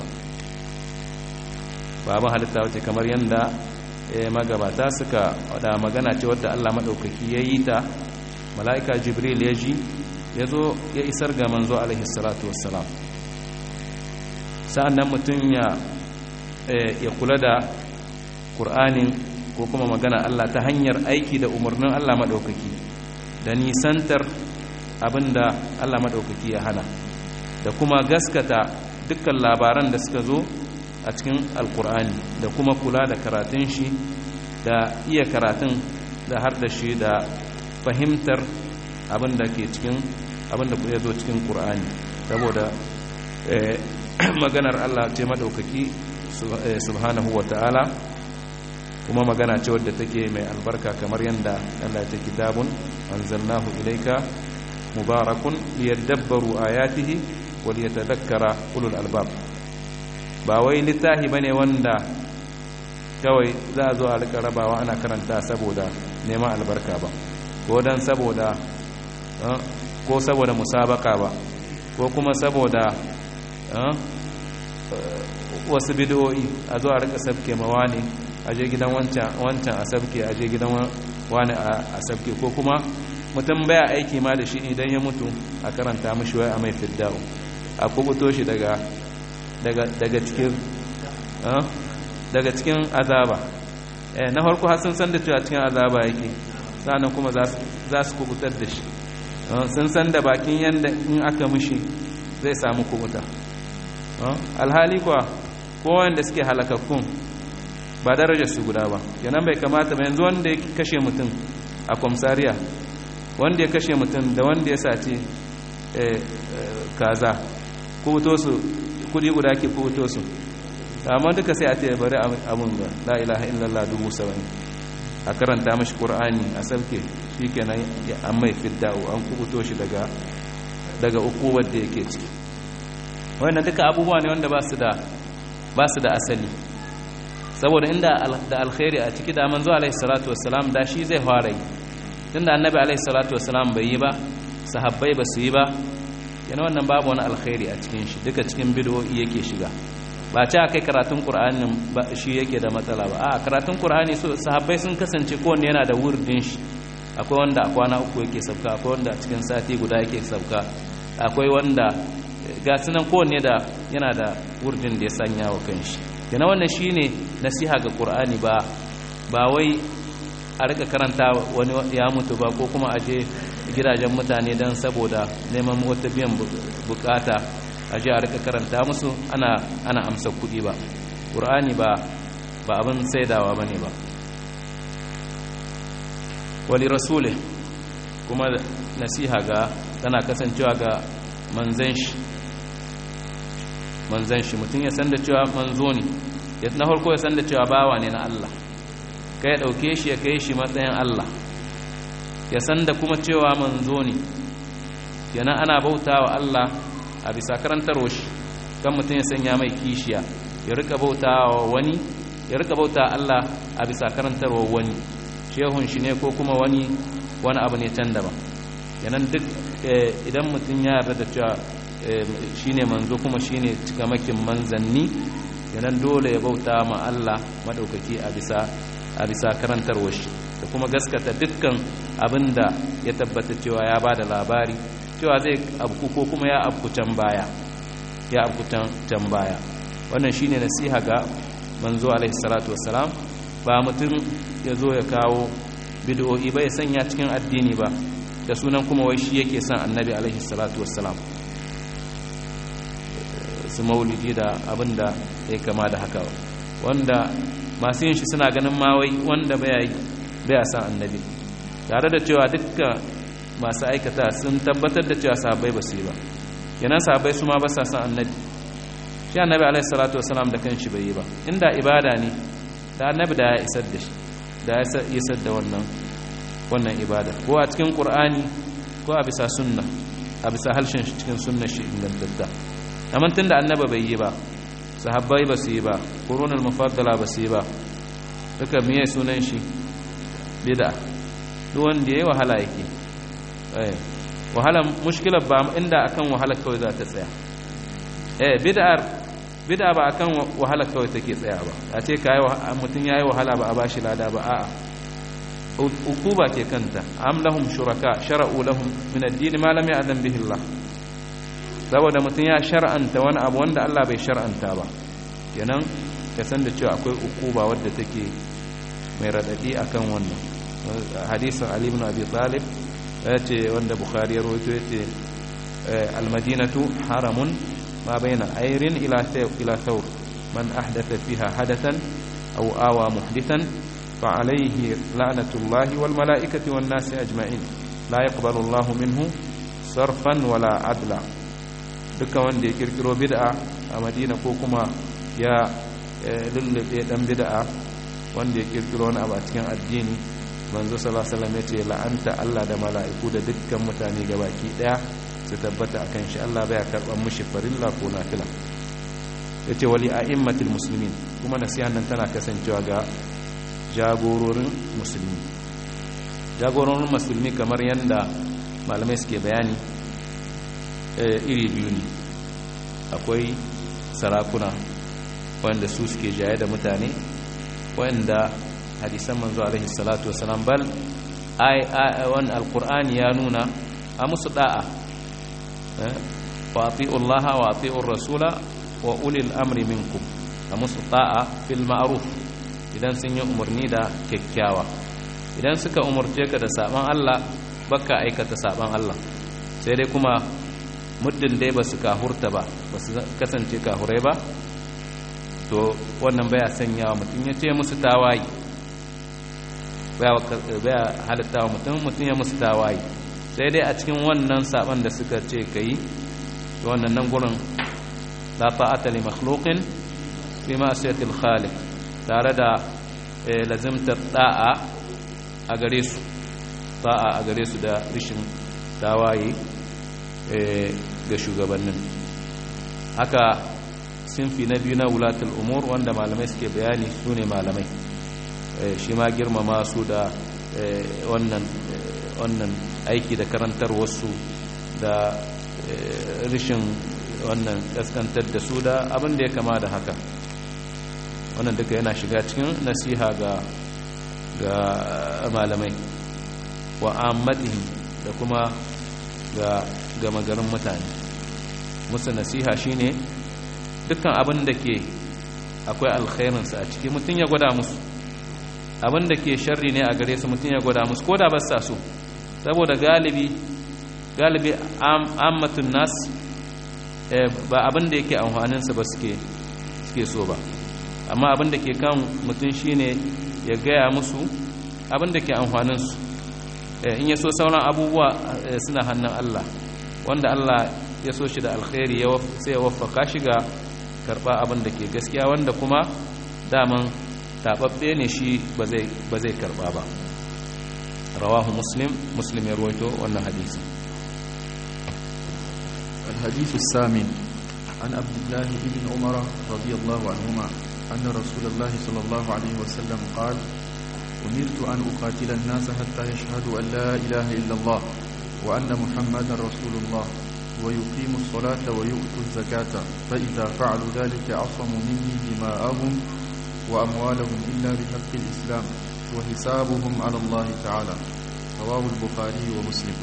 ba abin halitta ba ce kamar yadda magabata suka wada magana ce wadda Allah maɗaukaki ya yi ta mala'ika jibril ya ji ya zo ya isar ga manzo alaihi salatu wassalam sa'an nan mutum ya kula da ƙur'anin ko kuma magana Allah ta hanyar aiki da umarnin Allah maɗaukaki da nisantar abinda Allah maɗaukaki ya hana da kuma gaskata dukkan labaran da suka zo a cikin alkur'ani da kuma kula da karatun shi da iya karatun da har da shi da fahimtar abinda ke cikin abinda ya zo cikin ƙur'ani saboda maganar Allah ce maɗaukaki subhanahu wa ta'ala kuma magana ce wadda take mai albarka kamar yadda Allah ya ce kitabun anzalnahu ilaika mubarakun liyadabbaru ayatihi wal yatadhakkara ulul albab ba wai littafi bane wanda kawai za a zo a rika rabawa ana karanta saboda neman albarka ba ko dan saboda ko saboda musabaka ba ko kuma saboda wasu bid'o'i a zo a rika sabke mawani a je gidan wancan a sabke a je gidan wani a sabke ko kuma mutum baya aiki ma da shi idan ya mutu a karanta mashi wai a mai fidda'u a kubuto shi daga daga cikin daga cikin azaba na farko har sun san da cewa cikin azaba yake sannan kuma za su kubutar da shi sun san da bakin yanda in aka mishi zai samu kubuta alhali kuwa kowanda suke halakakkun ba darajar su guda ba kenan bai kamata ba yanzu wanda ya kashe mutum a kwamsariya wanda ya kashe mutum da wanda ya sace kaza kubuto su kudi guda ke kubuto su amma duka sai a ce bari abun ga la ilaha illallah dubu saba'in a karanta mashi qur'ani a sauke shikenan ya an mai fidda'u an kubuto shi daga daga ukuwar da yake ciki wannan duka abubuwa ne wanda ba su da ba su da asali saboda inda da alkhairi a ciki da manzo alaihi salatu wassalam da shi zai fara yi tunda annabi alaihi salatu wassalam bai yi ba sahabbai ba su yi ba yana wannan babu wani alkhairi a cikin shi duka cikin bid'o'i yake shiga ba ce akai karatun qur'anin ba shi yake da matsala ba a karatun qur'ani so sahabbai sun kasance kowanne yana da wurdin shi akwai wanda a kwana uku yake sauka akwai wanda a cikin sati guda yake sauka akwai wanda ga sunan kowanne da yana da wurdin da ya sanya wa kanshi kenan wannan shine nasiha ga qur'ani ba ba wai a rika karanta wani ya mutu ba ko kuma aje gidajen mutane don saboda neman wata biyan bukata aje a rika karanta musu ana ana amsa kuɗi ba qur'ani ba ba abin saidawa bane ba wali rasule kuma nasiha ga tana kasancewa ga manzan shi manzan shi mutum ya san da cewa manzo ne na farko ya san da cewa bawa ne na Allah kai ya ɗauke shi ya kai shi matsayin Allah ya san da kuma cewa manzo ne yana ana bauta wa Allah a bisa karantarwa shi kan mutum ya sanya mai kishiya ya rika bauta wa wani ya rika bauta Allah a bisa karantarwa wani shehun shi ne ko kuma wani wani abu ne can daban yanan duk idan mutum ya yarda da cewa shi ne manzo kuma shi ne cikamakin manzanni yanan dole ya bauta ma Allah maɗaukaki a bisa a bisa karantarwar shi da kuma gaskata dukkan abin da ya tabbata cewa ya ba da labari cewa zai abku ko kuma ya abku can baya ya abku can baya wannan shine nasiha ga manzo alaihi salatu wassalam ba mutum ya zo ya kawo bid'o'i ba ya sanya cikin addini ba da sunan kuma wai shi yake son annabi alaihi salatu wassalam su maulidi da abin da ya kama da haka wanda masu yin shi suna ganin mawai wanda baya san annabi tare da cewa dukkan masu aikata sun tabbatar da cewa sahabbai ba su yi ba kenan sahabbai su ma ba sa san annabi shi annabi alaihi salatu wasalam da kanshi bai yi ba inda ibada ne da annabi da ya isar da shi da ya isar da wannan wannan ibada ko a cikin qur'ani ko a bisa sunna a bisa halshen shi cikin sunnar shi ingantatta amma tunda annabi bai yi ba sahabbai ba su yi ba ƙorunar mafaddala ba su yi ba duka miye sunan shi bida duk wanda ya yi wahala yake wahala mushkilar ba inda akan wahala kawai za ta tsaya eh bid'ar bid'a ba akan wahala kawai take tsaya ba a ce kai mutum yayi wahala ba a bashi lada ba a'a ukuba ke kanta am lahum shuraka shara'u lahum min ad-din ma lam ya'zam bihi Allah saboda mutum ya shar'anta wani abu wanda Allah bai shar'anta ba kenan ka san da cewa akwai ukuba wadda take mai radadi akan wannan hadisin Ali ibn Abi Talib yace wanda Bukhari ya rawaito yace al-Madinatu haramun ma baina ayrin ila ila thawr man ahdatha fiha hadathan aw awa muhdithan fa alayhi la'natullahi wal malaikati wan nasi ajma'in la yaqbalu Allahu minhu sarfan wala adla dukkan wanda ya kirkiro bid'a a madina ko kuma ya lullube dan bid'a wanda ya kirkiro wani abu a cikin addini manzo sallallahu alaihi wasallam yace la'anta Allah da mala'iku da dukkan mutane gabaki daya su tabbata akan shi Allah baya karban mushi farilla ko nafila yace wali a'immatil muslimin kuma nasihan nan tana kasancewa ga jagororin musulmi jagororin musulmi kamar yanda malamai suke bayani iri biyu ne akwai sarakuna wanda su suke jaye da mutane wanda hadisan manzo alaihi salatu wasalam bal ai wani alkur'ani ya nuna a musu da'a wa ati'u allaha wa ati'u rasula wa ulil amri minkum a musu da'a fil ma'ruf idan sun yi umarni da kyakkyawa idan suka umarce ka da saban Allah baka aikata saban Allah sai dai kuma muddin dai ba su kahurta ba ba su kasance kahurai ba to wannan baya sanyawa mutum ya ce musu tawayi baya halitta wa mutum mutum ya musu tawayi sai dai a cikin wannan saban da suka ce ka yi to wannan nan gurin la ta'ata li makhluqin fi ma'siyatil khaliq tare da lazimtar da'a a gare su ta'a a gare su da rishin tawaye ga shugabannin haka sinfi na biyu na wulatul umur wanda malamai suke bayani su ne malamai shi ma girmama su da wannan aiki da karantar wasu da rishin wannan kaskantar da su da abin da ya kama da haka wannan duka yana shiga cikin nasiha ga ga malamai wa ammatihim da kuma ga gama garin mutane musu nasiha shine dukkan abin da ke akwai alkhairinsa a ciki mutum ya gwada musu abin da ke sharri ne a gare su mutum ya gwada musu ko da ba sa so saboda galibi galibi ammatun nas ba abin da yake amfaninsa ba suke suke so ba amma abin da ke kan mutum shine ya gaya musu abin da ke amfaninsu in ya so sauran abubuwa suna hannun Allah wanda Allah ya so shi da alkhairi sai ya waffaka shi ga karba abin da ke gaskiya wanda kuma daman tababbe ne shi ba zai karba ba rawahu muslim muslim ya ruwaito wannan hadisi الحديث الثامن عن عبد الله بن عمر رضي الله عنهما أن رسول الله صلى الله عليه وسلم قال أمرت أن أقاتل الناس حتى يشهدوا أن لا إله إلا الله وأن محمدا رسول الله ويقيموا الصلاة ويؤتوا الزكاة فإذا فعلوا ذلك عصموا مني دماءهم وأموالهم إلا بحق الإسلام وحسابهم على الله تعالى رواه البخاري ومسلم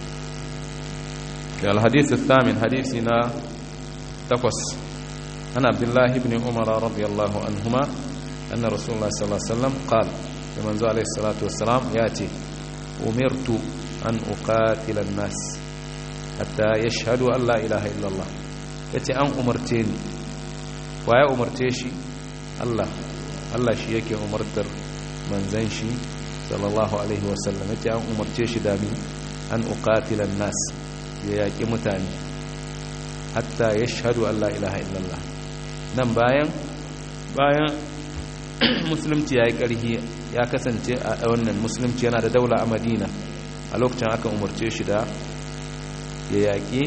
الحديث الثامن حديثنا تقص عن عبد الله بن عمر رضي الله عنهما أن رسول الله صلى الله عليه وسلم قال لمن عليه الصلاة والسلام يأتي أمرت أن أقاتل الناس حتى يشهدوا أن لا إله إلا الله يأتي أن أمرتني ويا أمرتيشي الله الله شي yake umartar manzon shi sallallahu alaihi wasallam yace an umarce shi da mi an uqatila nas ya yaki mutane hatta yashhadu an la ilaha illallah nan bayan bayan musulunci yayi karhi ya kasance a wannan musulunci yana da daula a Madina a lokacin aka umarce shi da ya yaki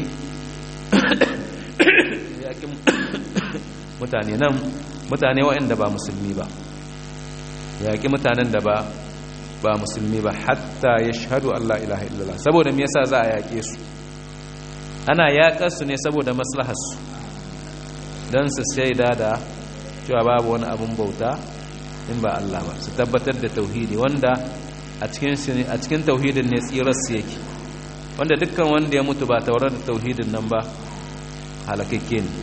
yaki mutane nan mutane waɗanda ba musulmi ba yaƙi mutanen da ba ba musulmi ba hatta ya shahadu Allah ilaha illallah saboda me yasa za a yaƙe su ana yaƙar su ne saboda maslaharsu don su shaida da cewa babu wani abun bauta in ba Allah ba su tabbatar da tauhidi wanda a cikin a cikin tauhidin ne tsirar su yake wanda dukkan wanda ya mutu ba taurar da tauhidin nan ba halakakke ne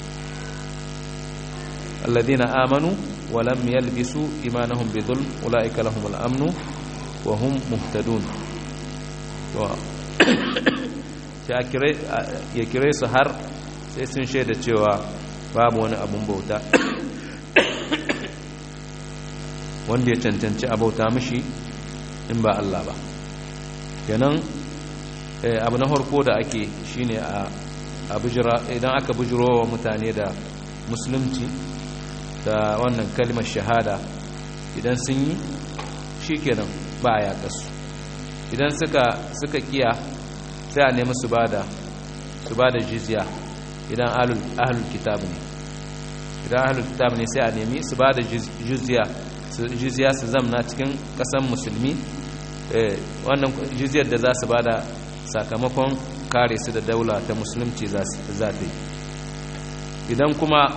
الذين آمنوا ولم يلبسوا إيمانهم بظلم أولئك لهم الأمن وهم مهتدون ya kire su har sai sun shaida cewa babu wani abun bauta wanda ya cancanci a bauta mishi in ba Allah ba kenan abu na harko da ake shine a idan aka bujiro wa mutane da musulunci da wannan kalmar shahada idan sun yi shi kenan ba a yaƙasu idan suka suka kiya sai a nemi su bada su bada jizya idan ahlul kitab ne idan ahlul kitab ne sai a nemi su bada jizya jizya su zamna cikin ƙasan musulmi wannan jizyar da za su bada sakamakon kare su da daula ta musulunci za ta yi idan kuma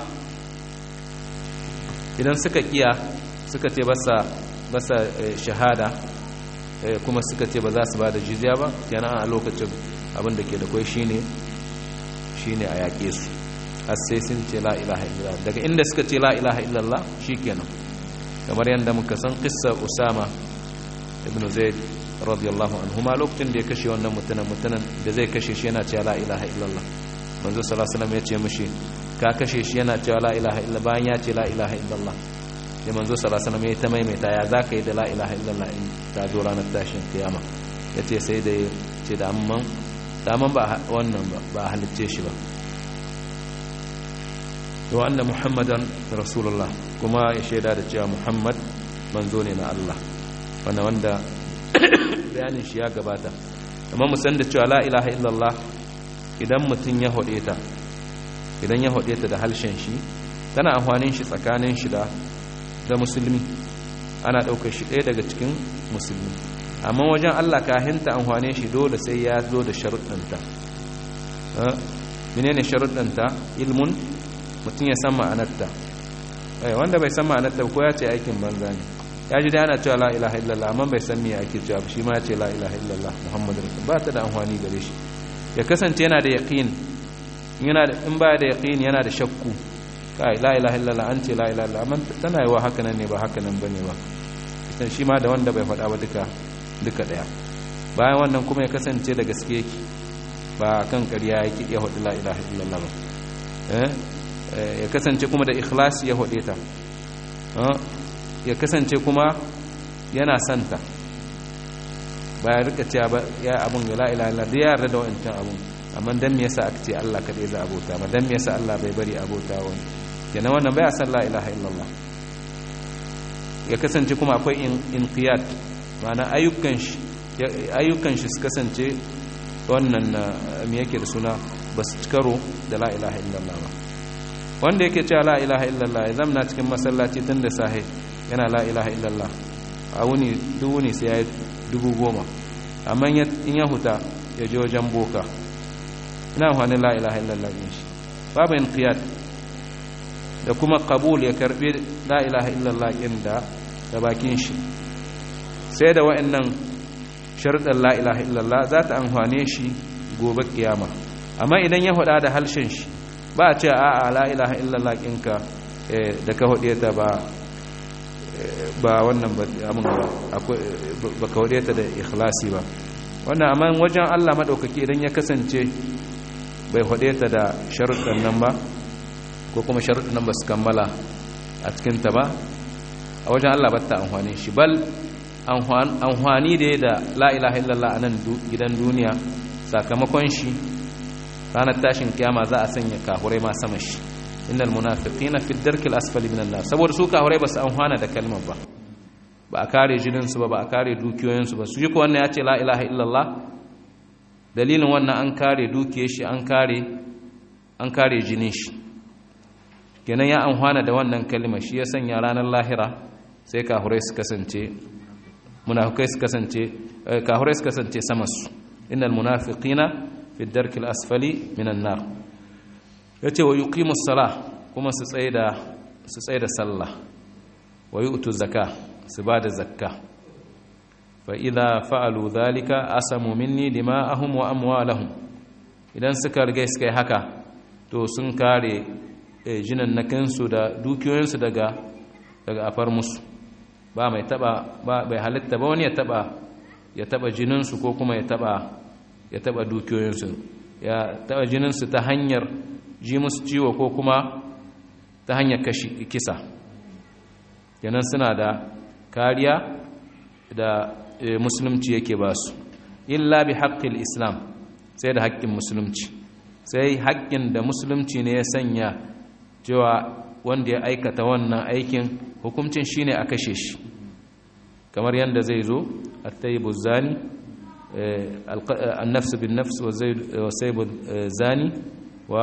idan suka kiya suka ce basa shahada kuma suka ce ba za su ba da jizya ba kenan a lokacin abin da ke da kwai shine shine a yaƙe su har sai sun ce la ilaha illallah daga inda suka ce la ilaha illallah shikenan kamar yadda muka san qissa usama ibn zaid radiyallahu anhuma lokacin da ya kashe wannan mutumin mutumin da zai kashe shi yana cewa la ilaha illallah manzo sallallahu alaihi wasallam ya ce mishi ka kashe shi yana cewa la ilaha illa bayan ya ce la ilaha illallah sai manzo sallallahu alaihi wasallam ya ta maimaita ya zaka yi da la ilaha illallah in ta zo ranar tashin kiyama yace sai da ce da amman da amman ba wannan ba ba halicce shi ba to anna muhammadan rasulullah kuma ya shaida da cewa muhammad manzo ne na Allah wanda wanda bayanin shi ya gabata amma mu san da cewa la ilaha illallah idan mutum ya hode ta idan ya haɗe ta da halshen shi tana amfanin shi tsakanin shi da da musulmi ana ɗaukar shi ɗaya daga cikin musulmi amma wajen Allah kahinta amfanin shi dole sai ya zo da sharuɗanta menene sharuɗanta ilmun mutum ya san ma'anarta wanda bai san ma'anarta ko ya ce aikin banza ne ya ji da ana cewa la ilaha illallah amma bai san me ake cewa shi ma ya ce la ilaha illallah muhammadu rasul ba ta da amfani gare shi ya kasance yana da yaqin yana da in baya da yaqini yana da shakku kai la ilaha illallah an ce la ilaha illallah amma tana yi wa haka nan ne ba haka nan bane ba ita shi ma da wanda bai faɗa ba duka duka daya bayan wannan kuma ya kasance da gaske yake ba kan ƙarya yake ya hudu la ilaha illallah ba ya kasance kuma da ikhlasi ya hude ta ya kasance kuma yana santa ba ya rika cewa ba ya abun ga la ilaha illallah da ya yarda da wancan abun amma dan me yasa aka ce Allah kadai za abota ba dan me yasa Allah bai bari abota wani kenan wannan bai san la ilaha illallah ya kasance kuma akwai inqiyad ma'ana ayyukan shi ayyukan shi su kasance wannan me yake da suna ba su karo da la ilaha illallah ba wanda yake cewa la ilaha illallah ya zamna cikin masallaci tun da sahe yana la ilaha illallah a wuni duk wuni sai ya yi dubu goma amma in ya huta ya je wajen boka ina amfani la ilaha illallah din shi babu inqiyad da kuma qabul ya karbi la ilaha illallah din da da bakin shi sai da wa'annan sharuɗan la ilaha illallah za ta amfane shi gobe kiyama amma idan ya hada da halshen shi ba a ce a'a la ilaha illallah ɗinka da ka hude ta ba ba wannan ba ba ka hude ta da ikhlasi ba wannan amma wajen Allah maɗaukaki idan ya kasance bai hude ta da sharuɗan nan ba ko kuma sharuɗan nan ba su kammala a cikinta ba a wajen Allah ba ta amfani shi bal amfani da ya da la ilaha illallah a nan gidan duniya sakamakon shi ranar tashin kiyama za a sanya kahurai ma sama shi innal munafiqina fi darkil asfali minan nar saboda su kahurai ba su amfana da kalmar ba ba a kare jinin su ba ba a kare dukiyoyin su ba su ji ko wannan ya ce la ilaha illallah dalilin wannan an kare dukiyar shi an kare an kare jinin shi kenan ya amfana da wannan kalmar shi ya sanya ranar lahira sai kahurai su kasance munafikai su kasance kahurai su kasance sama su innal munafiqina fi darkil asfali minan nar yace wa yuqimus salah kuma su tsaida su tsaida sallah wa yu'tu zakah su bada zakka fa idza fa'alu dhalika asamu minni dima'ahum wa amwalahum idan suka riga suka yi haka to sun kare jinan nakansu da dukiyoyinsu daga daga afar musu ba mai taba ba bai halitta ba wani ya taba ya taba jininsu ko kuma ya taba ya taba dukiyoyinsu ya taba jininsu ta hanyar ji musu ciwo ko kuma ta hanyar kashi kisa yanan suna da kariya da musulunci yake ba su illa bi haƙƙin islam sai da haƙƙin musulunci sai haƙƙin da musulunci ne ya sanya cewa wanda ya aikata wannan aikin hukuncin shine a kashe shi kamar yadda zai zo at-tayyibu zani النفس بالنفس وسيب الزاني و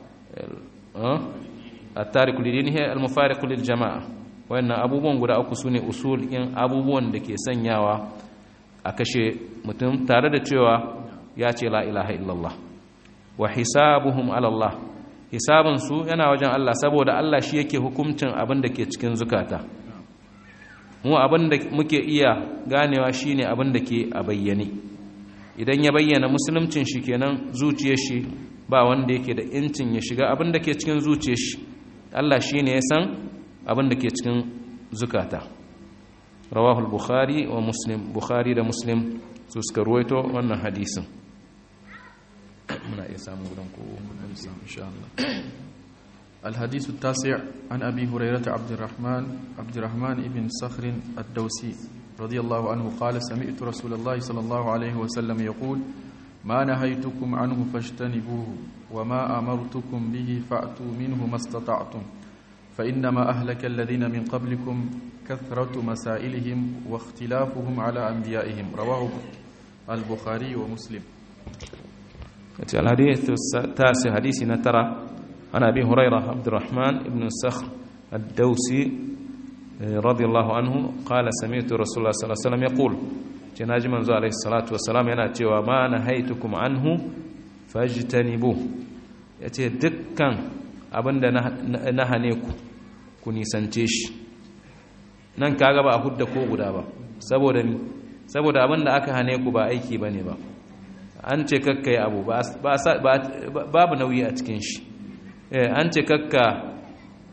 التارك لدينه المفارق للجماعة وأن abubuwan guda uku sune usul in abubuwan da ke sanyawa a kashe mutum tare da cewa ya ce la ilaha illallah wa hisabuhum ala Allah hisabun su yana wajen Allah saboda Allah shi yake hukuncin abin da ke cikin zukata mu abin da muke iya ganewa shine abin da ke a bayyane idan ya bayyana musuluncin shi kenan zuciyar shi ba wanda yake da incin ya shiga abin da ke cikin zuciyar shi Allah shi ne ya san abin da ke cikin zukata rawahul bukhari wa muslim bukhari da muslim su suka ruwaito wannan hadisin muna iya samun gudan ko insha Allah الحديث التاسع عن أبي هريرة عبد الرحمن عبد الرحمن بن صخر الدوسي رضي الله عنه قال سمعت رسول الله صلى الله عليه وسلم يقول ما نهيتكم عنه فاجتنبوه وما أمرتكم به فأتوا منه ما استطعتم فإنما أهلك الذين من قبلكم كثرة مسائلهم واختلافهم على أنبيائهم رواه البخاري ومسلم الحديث التاسع حديث نترى عن أبي هريرة عبد الرحمن بن السخر الدوسي رضي الله عنه قال سمعت رسول الله صلى الله عليه وسلم يقول جناج منزو عليه الصلاة والسلام yana cewa ma nahaytukum anhu fajtanibu yace dukkan abinda na hane ku ku nisance shi nan kaga ba a hudda ko guda ba saboda ni saboda abinda aka hane ku ba aiki bane ba an ce kakkai abu babu nauyi a cikin shi an ce kakka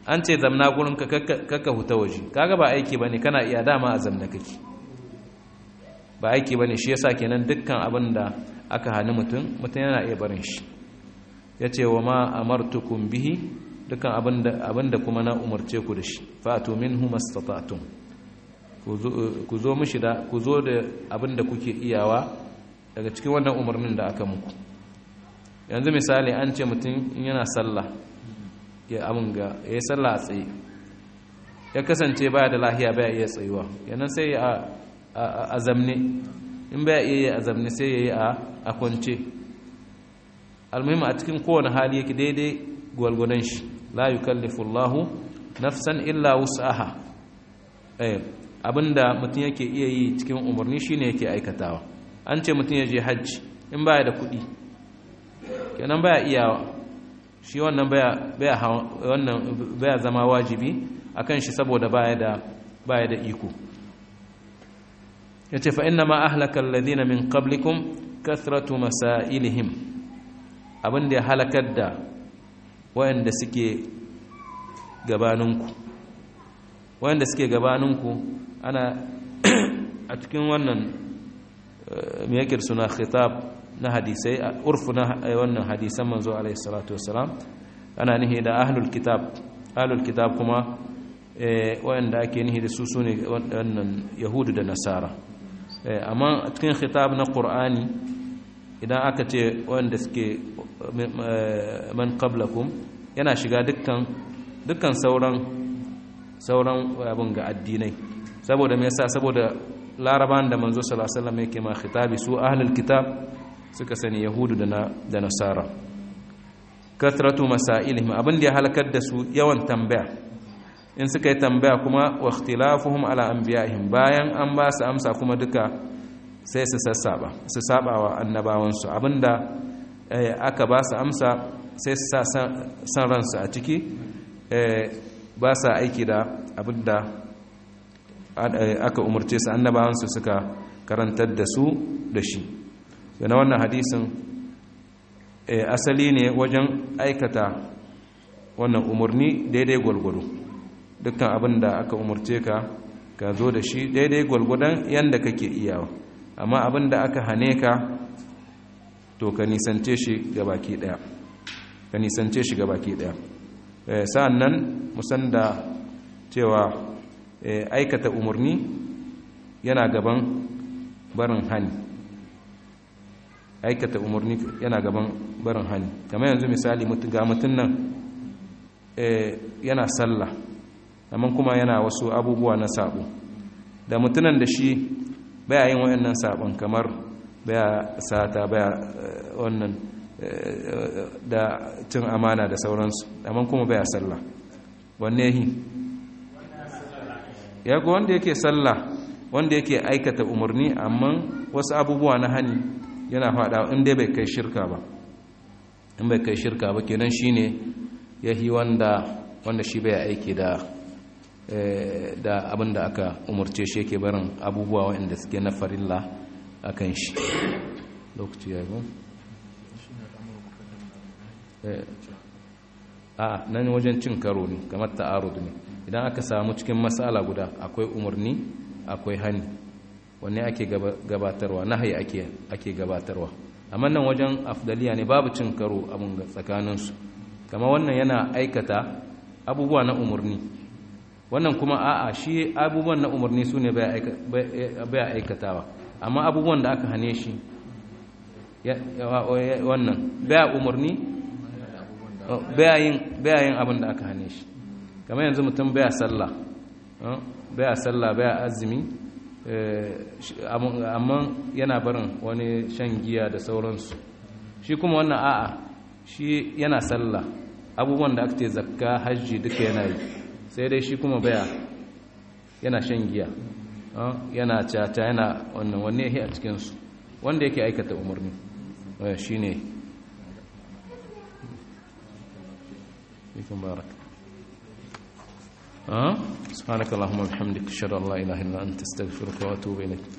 an ce zamna gurin ka kakka huta waje kaga ba aiki bane kana iya dama a zamna kake ba aiki bane shi yasa kenan dukkan abin da aka hani mutum mutum yana iya barin shi yace wa ma amartukum bihi dukkan abin da kuma na umarce ku da shi fatu minhu mastata'tum ku zo mishi da ku zo da abin da kuke iyawa daga cikin wannan umarnin da aka muku yanzu misali an ce mutum in yana sallah ya abin ga ya yi sallah a tsaye ya kasance baya da lahiya baya iya tsayuwa yanan sai a zamne in baya iya yi a zamne sai ya yi a kwance almuhimma a cikin kowane hali yake daidai gwalgwadon shi la yukallifu Allahu nafsan illa wus'aha eh abinda mutum yake iya yi cikin umarni shine yake aikatawa an ce mutum ya je hajji in baya da kuɗi kenan baya iyawa shi wannan baya baya wannan baya zama wajibi akan shi saboda baya da baya da iko yace fa inna ma ahlaka alladhina min qablikum kathratu masailihim abinda ya halakar da wayanda suke gabaninku wayanda suke gabaninku ana a cikin wannan me yake suna khitab na hadisai urfu na wannan hadisan manzo alaihi salatu wassalam ana nihi da ahlul kitab ahlul kitab kuma wayanda ake nihi da su sune wannan yahudu da nasara amma a cikin khitab na qur'ani idan aka ce wanda suke man qablakum yana shiga dukkan dukkan sauran sauran abin ga addinai saboda me yasa saboda laraban da manzo sallallahu alaihi wasallam yake ma khitabi su ahlul kitab suka sani yahudu da na da nasara kathratu masailihim abin da ya halakar da su yawan tambaya in suka yi tambaya kuma wa ikhtilafuhum ala anbiya'ihim bayan an ba su amsa kuma duka sai su sassaba su saba wa annabawansu abinda aka ba su amsa sai su sa san ransu a ciki ba sa aiki da abinda aka umarce su annabawansu suka karantar da su da shi na wannan hadisin asali ne wajen aikata wannan umarni daidai gwalgwado dukkan abin da aka umarce ka ka zo da shi daidai gwalgwadon yadda kake iyawa amma abin da aka hane ka to ka nisance shi ga baki daya ka nisance shi ga baki daya sa'an nan musan da cewa aikata umarni yana gaban barin hani aikata umarni yana gaban barin hani kamar yanzu misali ga mutum nan yana sallah amma kuma yana wasu abubuwa na sabo da mutunan da shi baya yin wayannan sabon kamar baya sata baya wannan da cin amana da sauransu amma kuma baya sallah wanne yi ya ga wanda yake sallah wanda yake aikata umarni amma wasu abubuwa na hani yana fada inda bai kai shirka ba in bai kai shirka ba kenan shine yahi wanda wanda shi bai aiki da da abin da aka umarce shi yake barin abubuwa waɗanda suke na farilla a kan shi lokaci ya yi a nan wajen cin karo ne kamar ta'arud ne idan aka samu cikin matsala guda akwai umarni akwai hani wanne ake gabatarwa nahayi ake ake gabatarwa amma nan wajen afdaliya ne babu cin karo abin tsakaninsu kama wannan yana aikata abubuwa na umarni wannan kuma a'a shi abubuwan na umarni su ne baya aikatawa amma abubuwan da aka hane shi wannan baya umarni baya yin abin da aka hane shi kamar yanzu mutum baya sallah baya sallah baya azumi amma yana barin wani shan giya da sauransu shi kuma wannan a'a shi yana sallah abubuwan da aka ce zakka hajji duka yana yi sai dai shi kuma baya yana shan giya yana caca yana wannan wanne yake a cikinsu wanda yake aikata umarni shi ne ikon baraka سبحانك اللهم وبحمدك اشهد ان لا اله الا انت استغفرك واتوب اليك